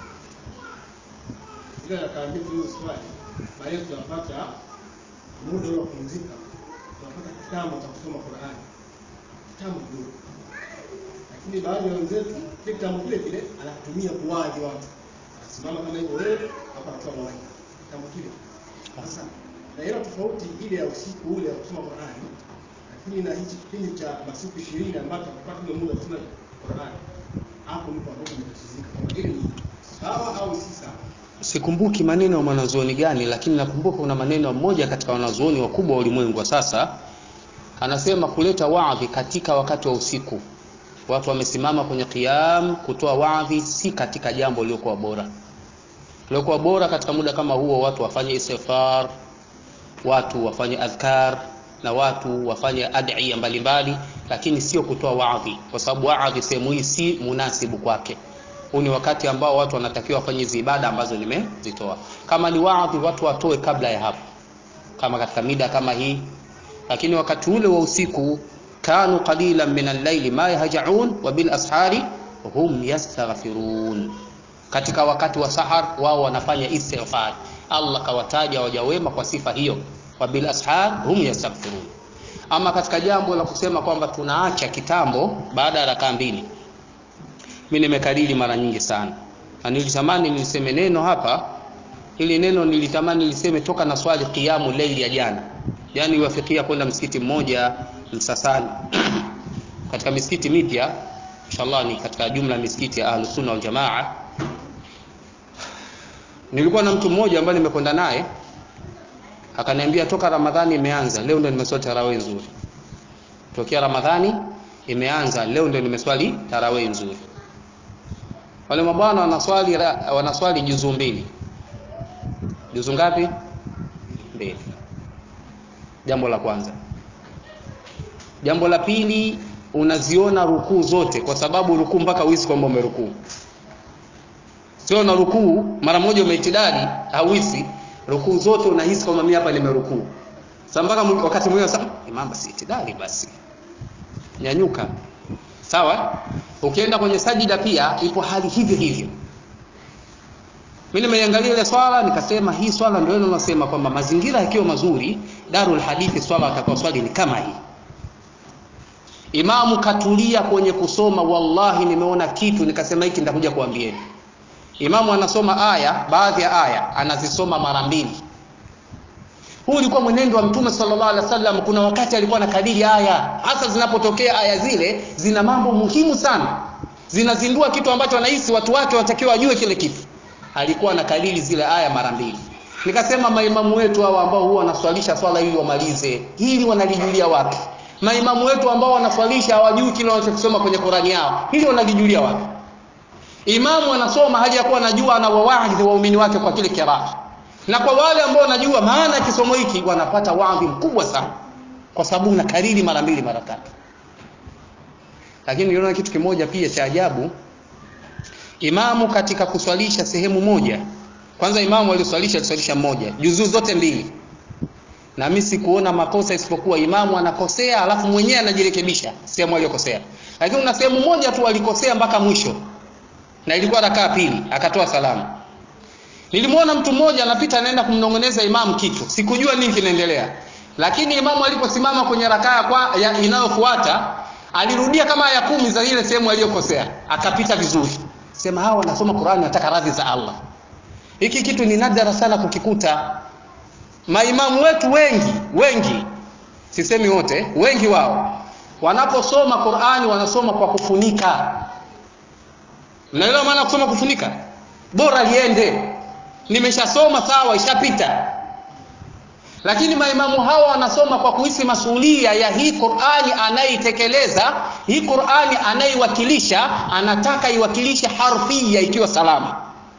ile dakika mbili tulizoswali baadaye tunapata muda ule wa kupumzika, tunapata kitambo cha kusoma Qur'ani, kitambo kidogo. Lakini baadhi ya wenzetu kile kitambo kile kile anatumia kuwaji watu, anasimama kama hivyo wewe hapa anatoa mawaidha, kitambo kile sasa na ile tofauti ile ya usiku ule wa kusoma Qur'ani, lakini na hichi kipindi cha masiku 20 ambacho tunapata ule muda wa kusoma Qur'ani, hapo ndipo ambapo nimetatizika kama ile ni sawa au si sawa. Sikumbuki maneno ya mwanazuoni gani, lakini nakumbuka kuna maneno mmoja katika wanazuoni wakubwa wa ulimwengu wa sasa, anasema kuleta waadhi katika wakati wa usiku, watu wamesimama kwenye qiyam kutoa waadhi, si katika jambo liliokuwa bora. Liliokuwa bora katika muda kama huo, watu wafanye istighfar, watu wafanye adhkar na watu wafanye ad'iya mbalimbali, lakini sio kutoa waadhi, kwa sababu waadhi sehemu hii si munasibu kwake huu ni wakati ambao watu wanatakiwa wafanye hizi ibada ambazo nimezitoa. Kama ni waadhi, watu watoe kabla ya hapo, kama katika mida kama hii. Lakini wakati ule wa usiku, kanu qalilan min al-layli ma yahjaun wa bil ashari hum yastaghfirun, katika wakati wa sahar wao wanafanya istighfar. Allah kawataja waja wema kwa sifa hiyo, wa bil ashar hum yastaghfirun. Ama katika jambo la kusema kwamba tunaacha kitambo baada ya rakaa mbili mimi nimekariri mara nyingi sana na nilitamani niliseme neno hapa ili neno nilitamani niliseme toka na swali qiyamu leili ya jana yani iwafikia kwenda msikiti mmoja Msasani katika misikiti mipya inshallah ni katika jumla ya misikiti ya Ahlus Sunna wal Jamaa nilikuwa na mtu mmoja ambaye nimekwenda naye akaniambia toka ramadhani imeanza leo ndo nimeswali tarawih nzuri tokea ramadhani imeanza leo ndo nimeswali tarawih nzuri wale mabwana wanaswali wanaswali juzu mbili juzu ngapi mbili jambo la kwanza jambo la pili unaziona rukuu zote kwa sababu rukuu mpaka uisi kwamba umerukuu sio na rukuu mara moja umeitidali hauisi rukuu zote unahisi kwamba mimi hapa nimerukuu sasa mpaka wakati mwingine sasa imam basi itidali basi nyanyuka sawa ukienda kwenye sajida pia ipo hali hivyo hivyo mimi nimeiangalia ile swala nikasema hii swala ndio ile unasema kwamba mazingira yakiwa mazuri darul hadithi swala atakao swali ni kama hii imamu katulia kwenye kusoma wallahi nimeona kitu nikasema hiki nitakuja kuambieni imamu anasoma aya baadhi ya aya anazisoma mara mbili huu ulikuwa mwenendo wa mtume sallallahu alaihi wasallam kuna wakati alikuwa anakadiri aya hasa zinapotokea aya zile zina mambo muhimu sana zinazindua kitu ambacho anahisi watu wake wanatakiwa wajue kile kitu alikuwa anakadiri zile aya mara mbili nikasema maimamu wetu hao ambao huwa wanaswalisha swala ili wamalize hili wanalijulia wapi maimamu wetu ambao wanaswalisha hawajui kile wanachokisoma kwenye Qurani yao hili wanalijulia wapi imamu anasoma hali ya kuwa anajua anawawaidhi waumini wake kwa kile kiraa na kwa wale ambao wanajua maana ya kisomo hiki wanapata wadhi mkubwa sana kwa sababu unakariri mara mbili mara tatu lakini niliona kitu kimoja pia cha ajabu imamu katika kuswalisha sehemu moja kwanza imamu aliswalisha aliswalisha mmoja juzuu zote mbili na mimi sikuona makosa isipokuwa imamu anakosea alafu mwenyewe anajirekebisha sehemu aliyokosea lakini una sehemu moja tu alikosea mpaka mwisho na ilikuwa rakaa pili akatoa salamu nilimwona mtu mmoja anapita anaenda kumnongoneza imamu kitu sikujua nini kinaendelea lakini imamu aliposimama kwenye rakaa kwa inayofuata alirudia kama aya kumi za ile sehemu aliyokosea akapita vizuri sema hawa wanasoma Qur'ani wanataka radhi za Allah hiki kitu ni nadra sana kukikuta maimamu wetu wengi wengi sisemi wote wengi wao wanaposoma Qur'ani wanasoma kwa kufunika mnaelewa maana kusoma kufunika bora liende nimeshasoma sawa ishapita lakini maimamu hawa wanasoma kwa kuhisi masuhulia ya hii Qur'ani anayeitekeleza hii Qur'ani anaiwakilisha anataka iwakilishe harfia ikiwa salama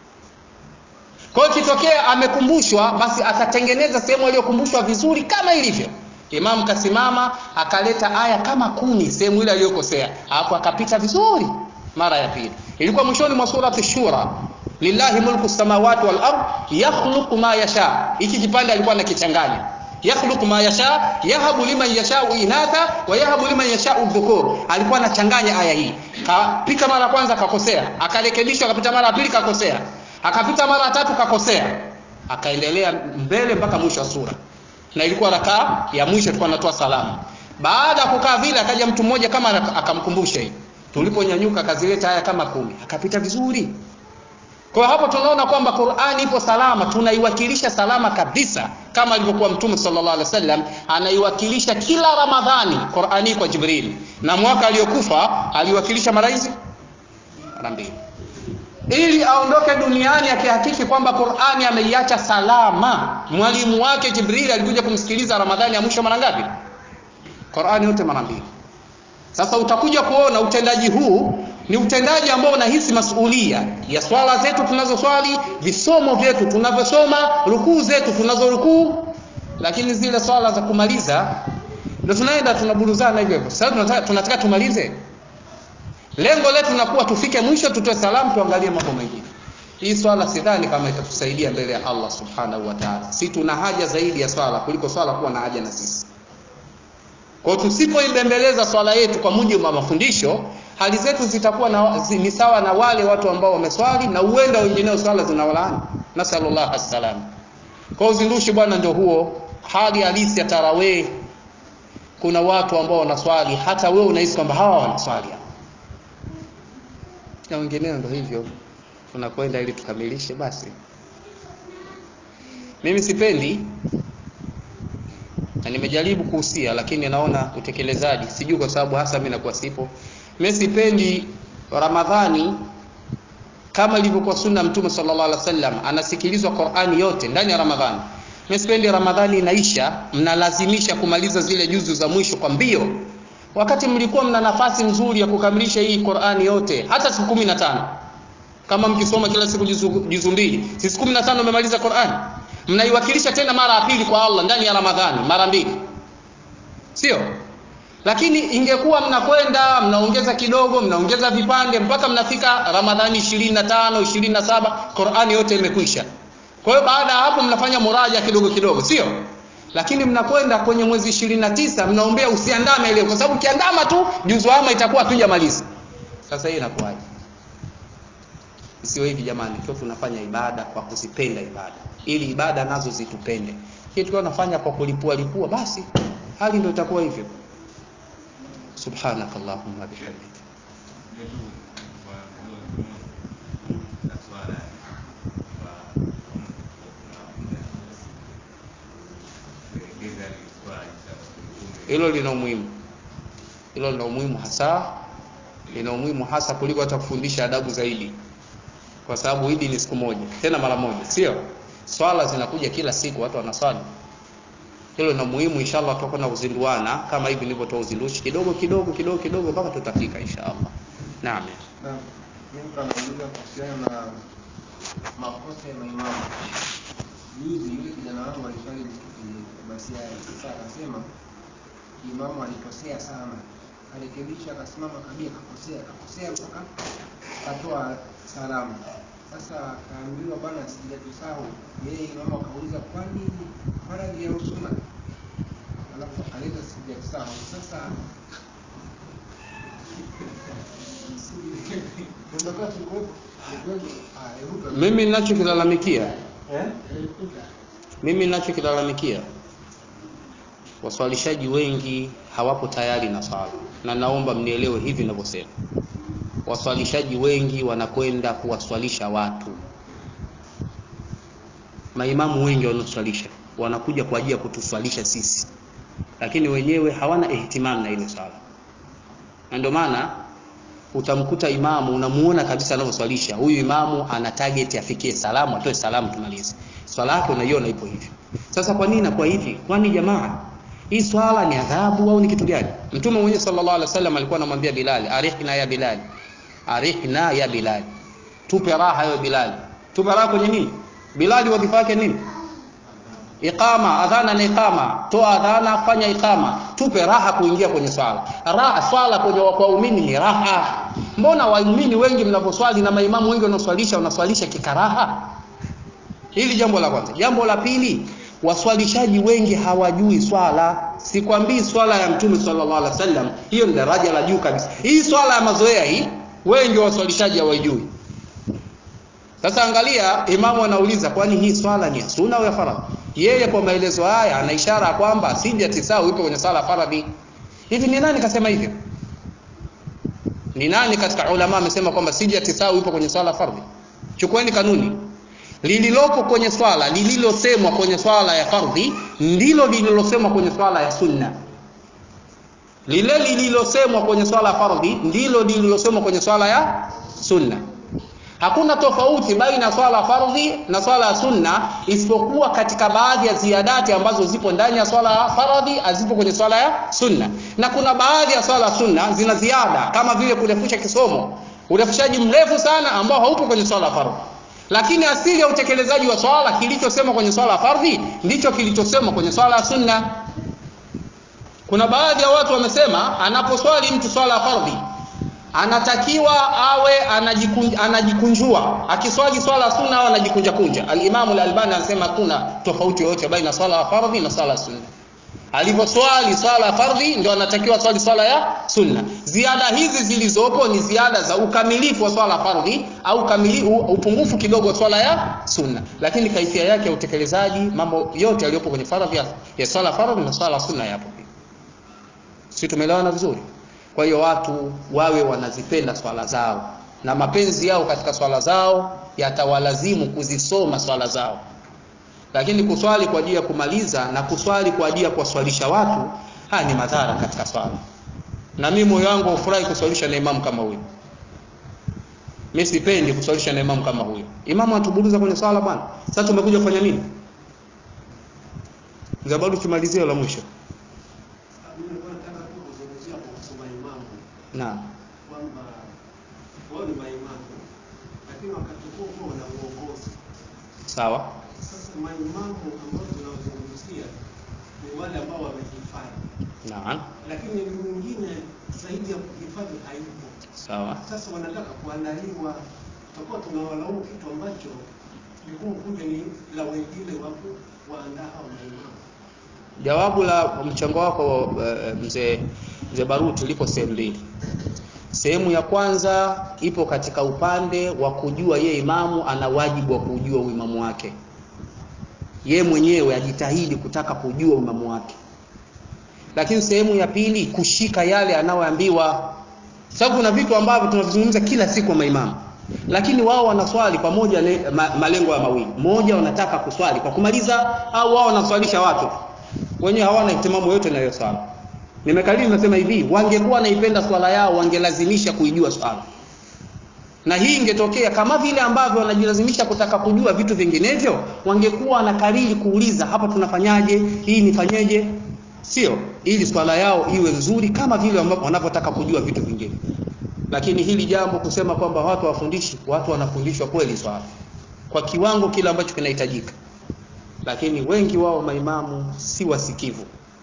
kwa hiyo kitokea amekumbushwa basi atatengeneza sehemu aliyokumbushwa vizuri kama ilivyo Imam kasimama akaleta aya kama kumi sehemu ile aliyokosea hapo akapita vizuri mara ya pili ilikuwa mwishoni mwa surati shura lillahi mulku samawati wal ard yakhluqu ma yasha hiki kipande alikuwa anakichanganya yakhluqu ma yasha yahabu liman yashau inatha wa yahabu liman yashau dhukur alikuwa anachanganya aya hii kapita mara kwanza kakosea akarekebishwa akapita mara ya pili kakosea akapita mara ya tatu kakosea akaendelea mbele mpaka mwisho wa sura na ilikuwa rakaa ya mwisho tulikuwa tunatoa salamu baada ya kukaa vile akaja mtu mmoja kama akamkumbusha hii tuliponyanyuka akazileta aya kama kumi akapita vizuri kwa hapo tunaona kwamba Qur'ani ipo salama tunaiwakilisha salama kabisa kama alivyokuwa mtume sallallahu alaihi wasallam anaiwakilisha kila Ramadhani Qur'ani kwa Jibril na mwaka aliyokufa aliwakilisha mara hizi mara mbili ili aondoke duniani akihakiki kwamba Qur'ani ameiacha salama mwalimu wake Jibril alikuja kumsikiliza Ramadhani ya mwisho mara ngapi Qur'ani yote mara mbili sasa utakuja kuona utendaji huu ni utendaji ambao unahisi masuhulia ya swala zetu tunazoswali, visomo vyetu tunavyosoma, rukuu zetu tunazorukuu, lakini zile swala za kumaliza ndio tunaenda tunaburuzana hivyo hivyo. Sasa tunataka, tunataka tumalize. Lengo letu linakuwa tufike mwisho, tutoe salamu, tuangalie mambo mengine. Hii swala sidhani kama itatusaidia mbele ya Allah subhanahu wa ta'ala. Si tuna haja zaidi ya swala kuliko swala kuwa na haja na sisi. Kwa tusipoibembeleza swala yetu kwa mujibu wa mafundisho, hali zetu zitakuwa na, zi, ni sawa na wale watu ambao wameswali na uenda wengineo swala zinawalaani. Nasallallahu alaihi Kwa uzindushi bwana ndio huo, hali halisi ya tarawih. Kuna watu ambao wanaswali hata wewe unahisi kwamba hawa wanaswali na wengineo ndio hivyo. Tunakwenda ili tukamilishe basi. Mimi sipendi na nimejaribu kuhusia lakini naona utekelezaji sijui kwa sababu hasa mimi nakuwa sipo mimi sipendi ramadhani kama ilivyokuwa sunna mtume sallallahu alaihi wasallam anasikilizwa Qur'ani yote ndani ya Ramadhani mimi sipendi Ramadhani inaisha mnalazimisha kumaliza zile juzu za mwisho kwa mbio wakati mlikuwa mna nafasi nzuri ya kukamilisha hii Qur'ani yote hata siku 15 kama mkisoma kila siku juzu, juzu mbili si siku 15 umemaliza Qur'ani mnaiwakilisha tena mara ya pili kwa Allah ndani ya Ramadhani mara mbili sio lakini ingekuwa mnakwenda mnaongeza kidogo mnaongeza vipande mpaka mnafika Ramadhani 25 27 Qur'ani yote imekwisha kwa hiyo baada ya hapo mnafanya muraja kidogo kidogo sio lakini mnakwenda kwenye mwezi 29 mnaombea usiandame leo kwa sababu ukiandama tu juzu ama itakuwa hatujamaliza sasa hii inakuwaje Isiwe hivi jamani, tukiwa tunafanya ibada kwa kuzipenda ibada, ili ibada nazo zitupende. Hii tukiwa tunafanya kwa kulipua lipua, basi hali ndio itakuwa hivyo. Subhanakallahumma bihamdika. Hilo lina umuhimu, hilo lina umuhimu hasa, lina umuhimu hasa kuliko hata kufundisha adabu zaidi kwa sababu hili ni siku moja tena mara moja sio swala zinakuja kila siku watu wanaswali hilo na muhimu inshallah tutakwenda kuzinduana kama hivi nilivyotoa uzindushi kidogo kidogo kidogo kidogo mpaka tutafika inshallah naam Na mimi kanauliza kuhusiana na makosa ya maimamu. Juzi yule kijana wangu aliswali msikitini basi yake. Sasa akasema imamu alikosea sana, arekebisha, akasimama kabia, akakosea, akakosea mpaka akatoa salamu. Sasa akaambiwa bwana, sijatusahau. Yeye imamu akauliza kwani faradhi ya usuna, alafu akaleta sijatusahau. Sasa mimi ninachokilalamikia mimi ninachokilalamikia waswalishaji wengi hawapo tayari na swala na naomba mnielewe hivi ninavyosema waswalishaji wengi wanakwenda kuwaswalisha watu maimamu wengi wanaoswalisha wanakuja kwa ajili ya kutuswalisha sisi lakini wenyewe hawana ihtimam na ile swala na ndio maana utamkuta imamu unamuona kabisa anavyoswalisha huyu imamu ana target afikie salamu atoe salamu tumalize swala yake unaiona ipo hivi sasa kwa nini inakuwa hivi kwani jamaa hii swala ni adhabu au ni kitu gani mtume mwenyewe sallallahu alaihi wasallam alikuwa anamwambia bilal arihna ya bilal arihna ya bilal tupe raha ya bilal tupe raha kwenye nini bilal wadhifa yake nini iqama adhana na iqama toa adhana fanya iqama tupe raha kuingia kwenye swala raha swala kwenye kwa waumini ni raha mbona waumini wengi mnaposwali na maimamu wengi wanaoswalisha wanaswalisha kikaraha hili jambo la kwanza jambo la pili waswalishaji wengi hawajui swala sikwambii swala ya mtume sallallahu alaihi wasallam hiyo ni daraja la juu kabisa hii swala ya mazoea hii wengi waswalishaji hawajui sasa angalia imamu anauliza kwani hii swala ni ya sunna au ya faradhi yeye kwa maelezo haya ana ishara kwamba sija tisau ipo kwenye swala faradhi hivi ni nani kasema hivyo ni nani katika ulama amesema kwamba sija tisau ipo kwenye swala fardhi chukueni kanuni lililopo kwenye swala lililosemwa kwenye swala ya fardhi ndilo lililosemwa kwenye swala ya sunna lile lililosemwa kwenye swala ya fardhi ndilo lililosemwa kwenye swala ya sunna hakuna tofauti baina ya swala ya fardhi na swala ya sunna isipokuwa katika baadhi ya ziadati ambazo zipo ndani ya swala ya fardhi hazipo kwenye swala ya sunna na kuna baadhi ya swala ya sunna zina ziada kama vile kurefusha kisomo urefushaji mrefu sana ambao haupo kwenye swala ya fardhi lakini asili ya utekelezaji wa swala kilichosemwa kwenye swala ya fardhi ndicho kilichosemwa kwenye swala ya sunna kuna baadhi ya watu wamesema anaposwali mtu swala ya fardhi anatakiwa awe anajikun, anajikunjua akiswali swala ya sunna au anajikunja kunja al-Imam al-Albani anasema hakuna tofauti yoyote baina swala ya fardhi na swala ya sunna alivyoswali swala ya fardhi ndio anatakiwa swali swala ya sunna ziada hizi zilizopo ni ziada za ukamilifu wa swala ya fardhi au kamili, upungufu kidogo wa swala ya sunna lakini kaifia yake ya utekelezaji mambo yote yaliyopo kwenye fardhi ya, ya swala ya fardhi na swala ya sunna yapo si tumeelewana vizuri kwa hiyo watu wawe wanazipenda swala zao na mapenzi yao katika swala zao yatawalazimu kuzisoma swala zao lakini kuswali kwa ajili ya kumaliza na kuswali kwa ajili ya kuwaswalisha watu haya ni madhara katika swala na mimi moyo wangu ufurahi kuswalisha na imamu kama huyu mimi sipendi kuswalisha na imamu kama huyo imamu atuburuza kwenye swala bwana sasa tumekuja kufanya nini Zabaru tumalizie la mwisho Mimi nilikuwa nataka tu kuzungumzia kuhusu maimamu naam kwamba wao ni maimamu, lakini wakati huo huo wana uongozi. sawa Sasa maimamu ambao tunawazungumzia ni wale ambao wamehifadhi, naam lakini elimu nyingine zaidi ya kuhifadhi haipo. sawa Sasa wanataka kuandaliwa, tutakuwa tunawalaumu kitu ambacho jukumu kuja ni la wengine wa kuwaandaa hao maimamu. jawabu la mchango wako uh, mzee mzee Baruti lipo sehemu mbili sehemu ya kwanza ipo katika upande wa kujua ye imamu ana wajibu wa kujua uimamu wake ye mwenyewe ajitahidi kutaka kujua uimamu wake lakini sehemu ya pili kushika yale anayoambiwa sababu kuna vitu ambavyo tunavizungumza kila siku kwa maimamu lakini wao wanaswali pamoja na ma, malengo ya mawili moja wanataka kuswali kwa kumaliza au wao wanaswalisha watu wenyewe hawana ihtimamu yote na hiyo swala nimekariri nasema hivi wangekuwa wanaipenda swala yao wangelazimisha kuijua swala na hii ingetokea kama vile ambavyo wanajilazimisha kutaka kujua vitu vinginevyo wangekuwa wanakariri kuuliza hapa tunafanyaje hii nifanyeje sio ili swala yao iwe nzuri kama vile ambavyo wanavyotaka kujua vitu vingine lakini hili jambo kusema kwamba watu wafundishi watu wanafundishwa kweli swala kwa kiwango kile ambacho kinahitajika lakini wengi wao maimamu si wasikivu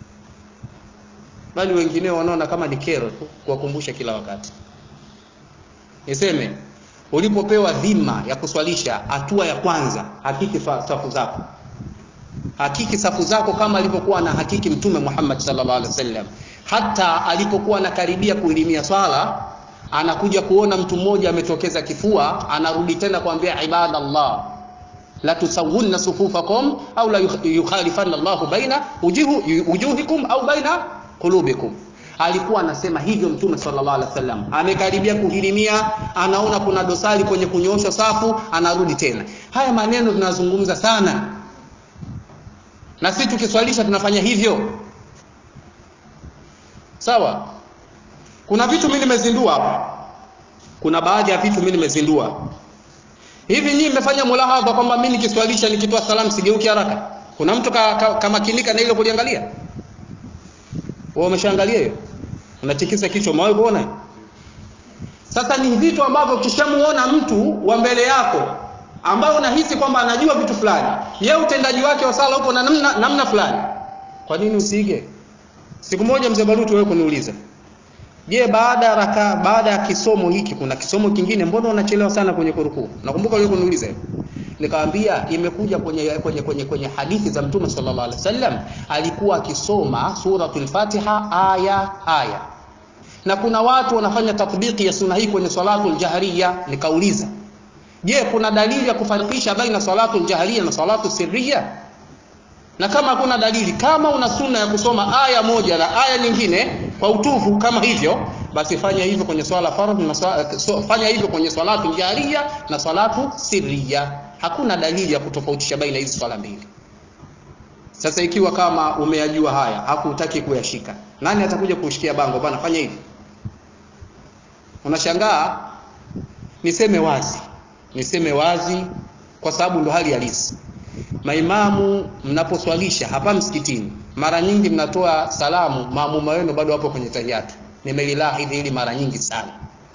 bali wengineo wanaona kama ni kero tu kuwakumbusha kila wakati niseme ulipopewa dhima ya kuswalisha hatua ya kwanza hakiki fa- safu zako hakiki safu zako kama alivyokuwa na hakiki mtume Muhammad sallallahu alaihi wasallam hata alipokuwa anakaribia kuilimia swala anakuja kuona mtu mmoja ametokeza kifua anarudi tena kuambia ibadallah la tusawunna sufufakum au la yukhalifanna Allahu baina wujuhu, wujuhikum au baina qulubikum alikuwa anasema hivyo mtume sallallahu alaihi wasallam amekaribia kuhirimia anaona kuna dosari kwenye kunyoosha safu anarudi tena haya maneno tunazungumza sana na sisi tukiswalisha tunafanya hivyo sawa kuna vitu mimi nimezindua hapa kuna baadhi ya vitu mimi nimezindua hivi nyinyi mmefanya mulahadha kwamba mimi nikiswalisha nikitoa salamu sigeuki haraka kuna mtu kamakinika ka, ka na hilo kuliangalia wewe umeshaangalia hiyo unatikisa kichwa umewahi kuona sasa ni vitu ambavyo ukishamuona mtu wa mbele yako ambaye unahisi kwamba anajua vitu fulani yeye utendaji wake wa sala uko na namna, namna fulani kwa nini usiige siku moja mzee Baruti wewe kuniuliza je baada ya raka baada ya kisomo hiki kuna kisomo kingine mbona unachelewa sana kwenye kurukuu nakumbuka wewe kuniuliza nikamwambia imekuja kwenye kwenye kwenye kwenye hadithi za mtume sallallahu alaihi wasallam alikuwa akisoma suratul fatiha aya aya na kuna watu wanafanya tatbiki ya sunna hii kwenye salatul jahriya nikauliza je kuna dalili ya kufarikisha baina salatul jahriya na salatu sirriya na kama hakuna dalili kama una sunna ya kusoma aya moja na aya nyingine kwa utufu kama hivyo basi fanya hivyo kwenye swala fardh na swala, so, fanya hivyo kwenye salatu jahriya na salatu sirriya hakuna dalili ya kutofautisha baina hizi swala mbili sasa ikiwa kama umeyajua haya hakutaki kuyashika nani atakuja kushikia bango bana fanya hivi unashangaa niseme wazi niseme wazi kwa sababu ndo hali halisi maimamu mnaposwalisha hapa msikitini mara nyingi mnatoa salamu maamuma wenu bado wapo kwenye tahiyatu nimelilahidhi hili mara nyingi sana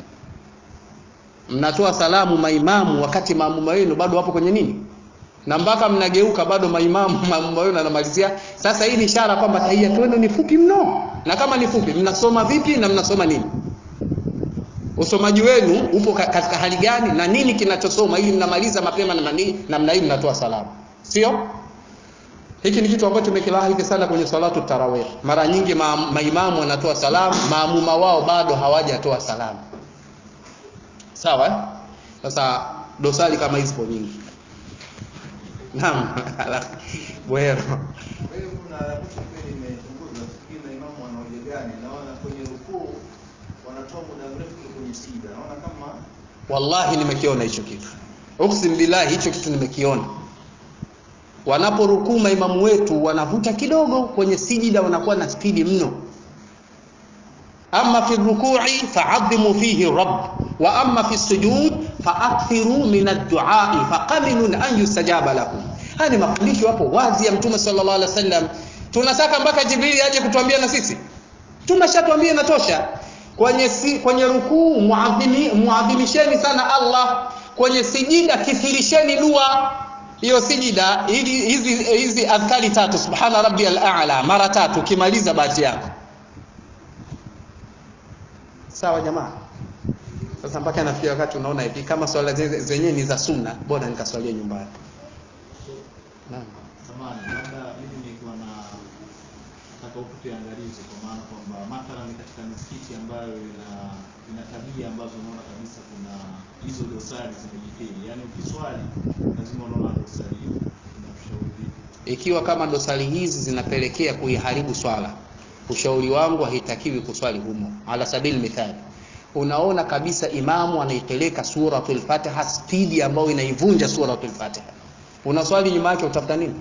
mnatoa salamu maimamu wakati maamuma wenu bado wapo kwenye nini na mpaka mnageuka bado maimamu maamuma wenu anamalizia sasa hii ni ishara kwamba tahiyatu wenu ni fupi mno na kama ni fupi mnasoma vipi na mnasoma nini usomaji wenu upo katika hali gani na nini kinachosoma ili mnamaliza mapema na nani namna hii mnatoa salamu sio hiki ni kitu ambacho tumekilahidi sana kwenye salatu tarawih mara nyingi ma, maimamu wanatoa salamu maamuma wao bado hawajatoa salamu sawa eh? sasa dosari kama hizi zipo nyingi naam bueno Kwa hiyo kuna kitu pia nimechunguza, sijui maimamu wana hoja gani. Naona kwenye rukuu wanatoa muda mrefu kuliko kwenye sijda. Naona kama wallahi nimekiona hicho kitu uksim billahi hicho kitu nimekiona wanaporukuu maimamu wetu wanavuta kidogo kwenye sijida wanakuwa na spidi mno ama fi rukui faadhimu fihi rabb wa amma fi sujud faakthiru min adduai faqaminun an yustajaba lakum haya ni mafundisho hapo wazi ya mtume sallallahu alaihi wasallam tunataka mpaka jibrili aje kutuambia na sisi tumeshatwambia inatosha kwenye si, kwenye rukuu muadhimi, muadhimisheni sana allah kwenye sijida kithirisheni dua hiyo sijida hizi hizi hizi adhkari tatu subhana rabbiyal a'la mara tatu ukimaliza bahati yako sawa jamaa sasa mpaka nafikia wakati unaona hivi kama swala zenyewe ni za sunna bora nikaswalia nyumbani naam Samahani, labda mimi nilikuwa na nataka utupe angalizo kwa maana kwamba mathalan katika misikiti ambayo ina ina tabia ambazo unaona kabisa kuna hizo dosari zimejikiri, yaani ukiswali lazima unaona dosari hiyo, unatushauri vipi? ikiwa kama dosari hizi zinapelekea kuiharibu swala ushauri wangu haitakiwi kuswali humo ala sabili mithali unaona kabisa imamu anaipeleka suratul fatiha spidi ambayo inaivunja suratul fatiha unaswali nyuma yake utafuta nini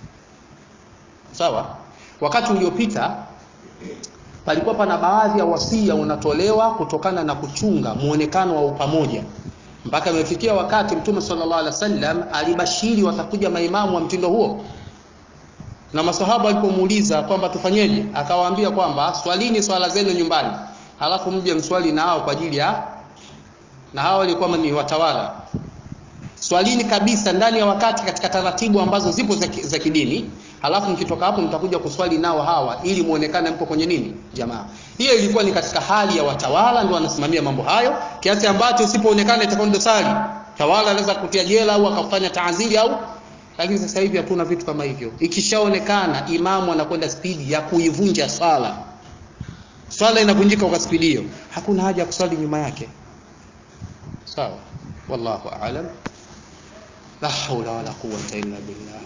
sawa wakati uliopita palikuwa pana baadhi ya wasia unatolewa kutokana na kuchunga muonekano wa upamoja mpaka imefikia wakati mtume sallallahu alaihi wasallam alibashiri watakuja maimamu wa mtindo huo na masahaba walipomuuliza kwamba tufanyeje akawaambia kwamba swalini swala zenu nyumbani halafu mje mswali na hao kwa ajili ya na hao walikuwa ni watawala swalini kabisa ndani ya wakati katika taratibu ambazo zipo za, za kidini halafu mkitoka hapo mtakuja kuswali nao hawa ili muonekane mko kwenye nini jamaa hiyo ilikuwa ni katika hali ya watawala ndio wanasimamia mambo hayo kiasi ambacho usipoonekana itakuwa ni dosari tawala anaweza kutia jela au akafanya taaziri au lakini sasa hivi hatuna vitu kama hivyo ikishaonekana imamu anakwenda spidi ya kuivunja swala swala inavunjika kwa spidi hiyo hakuna haja ya kuswali nyuma yake sawa wallahu aalam la haula wala quwwata illa billah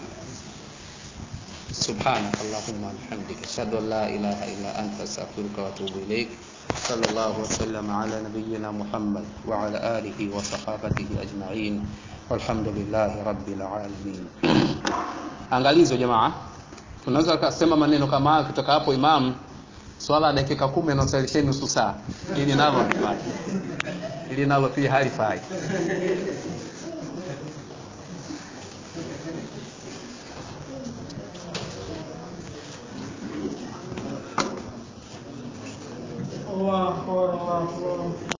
سبحانك اللهم وبحمدك اشهد ان لا اله الا انت استغفرك واتوب اليك صلى الله وسلم على نبينا محمد وعلى اله وصحابته اجمعين والحمد لله رب العالمين angalizo jamaa tunaweza kusema maneno kama hayo kutoka hapo imam swala dakika kumi anasalisheni nusu saa ili nalo halifai ili nalo pia halifai الله أكبر الله أكبر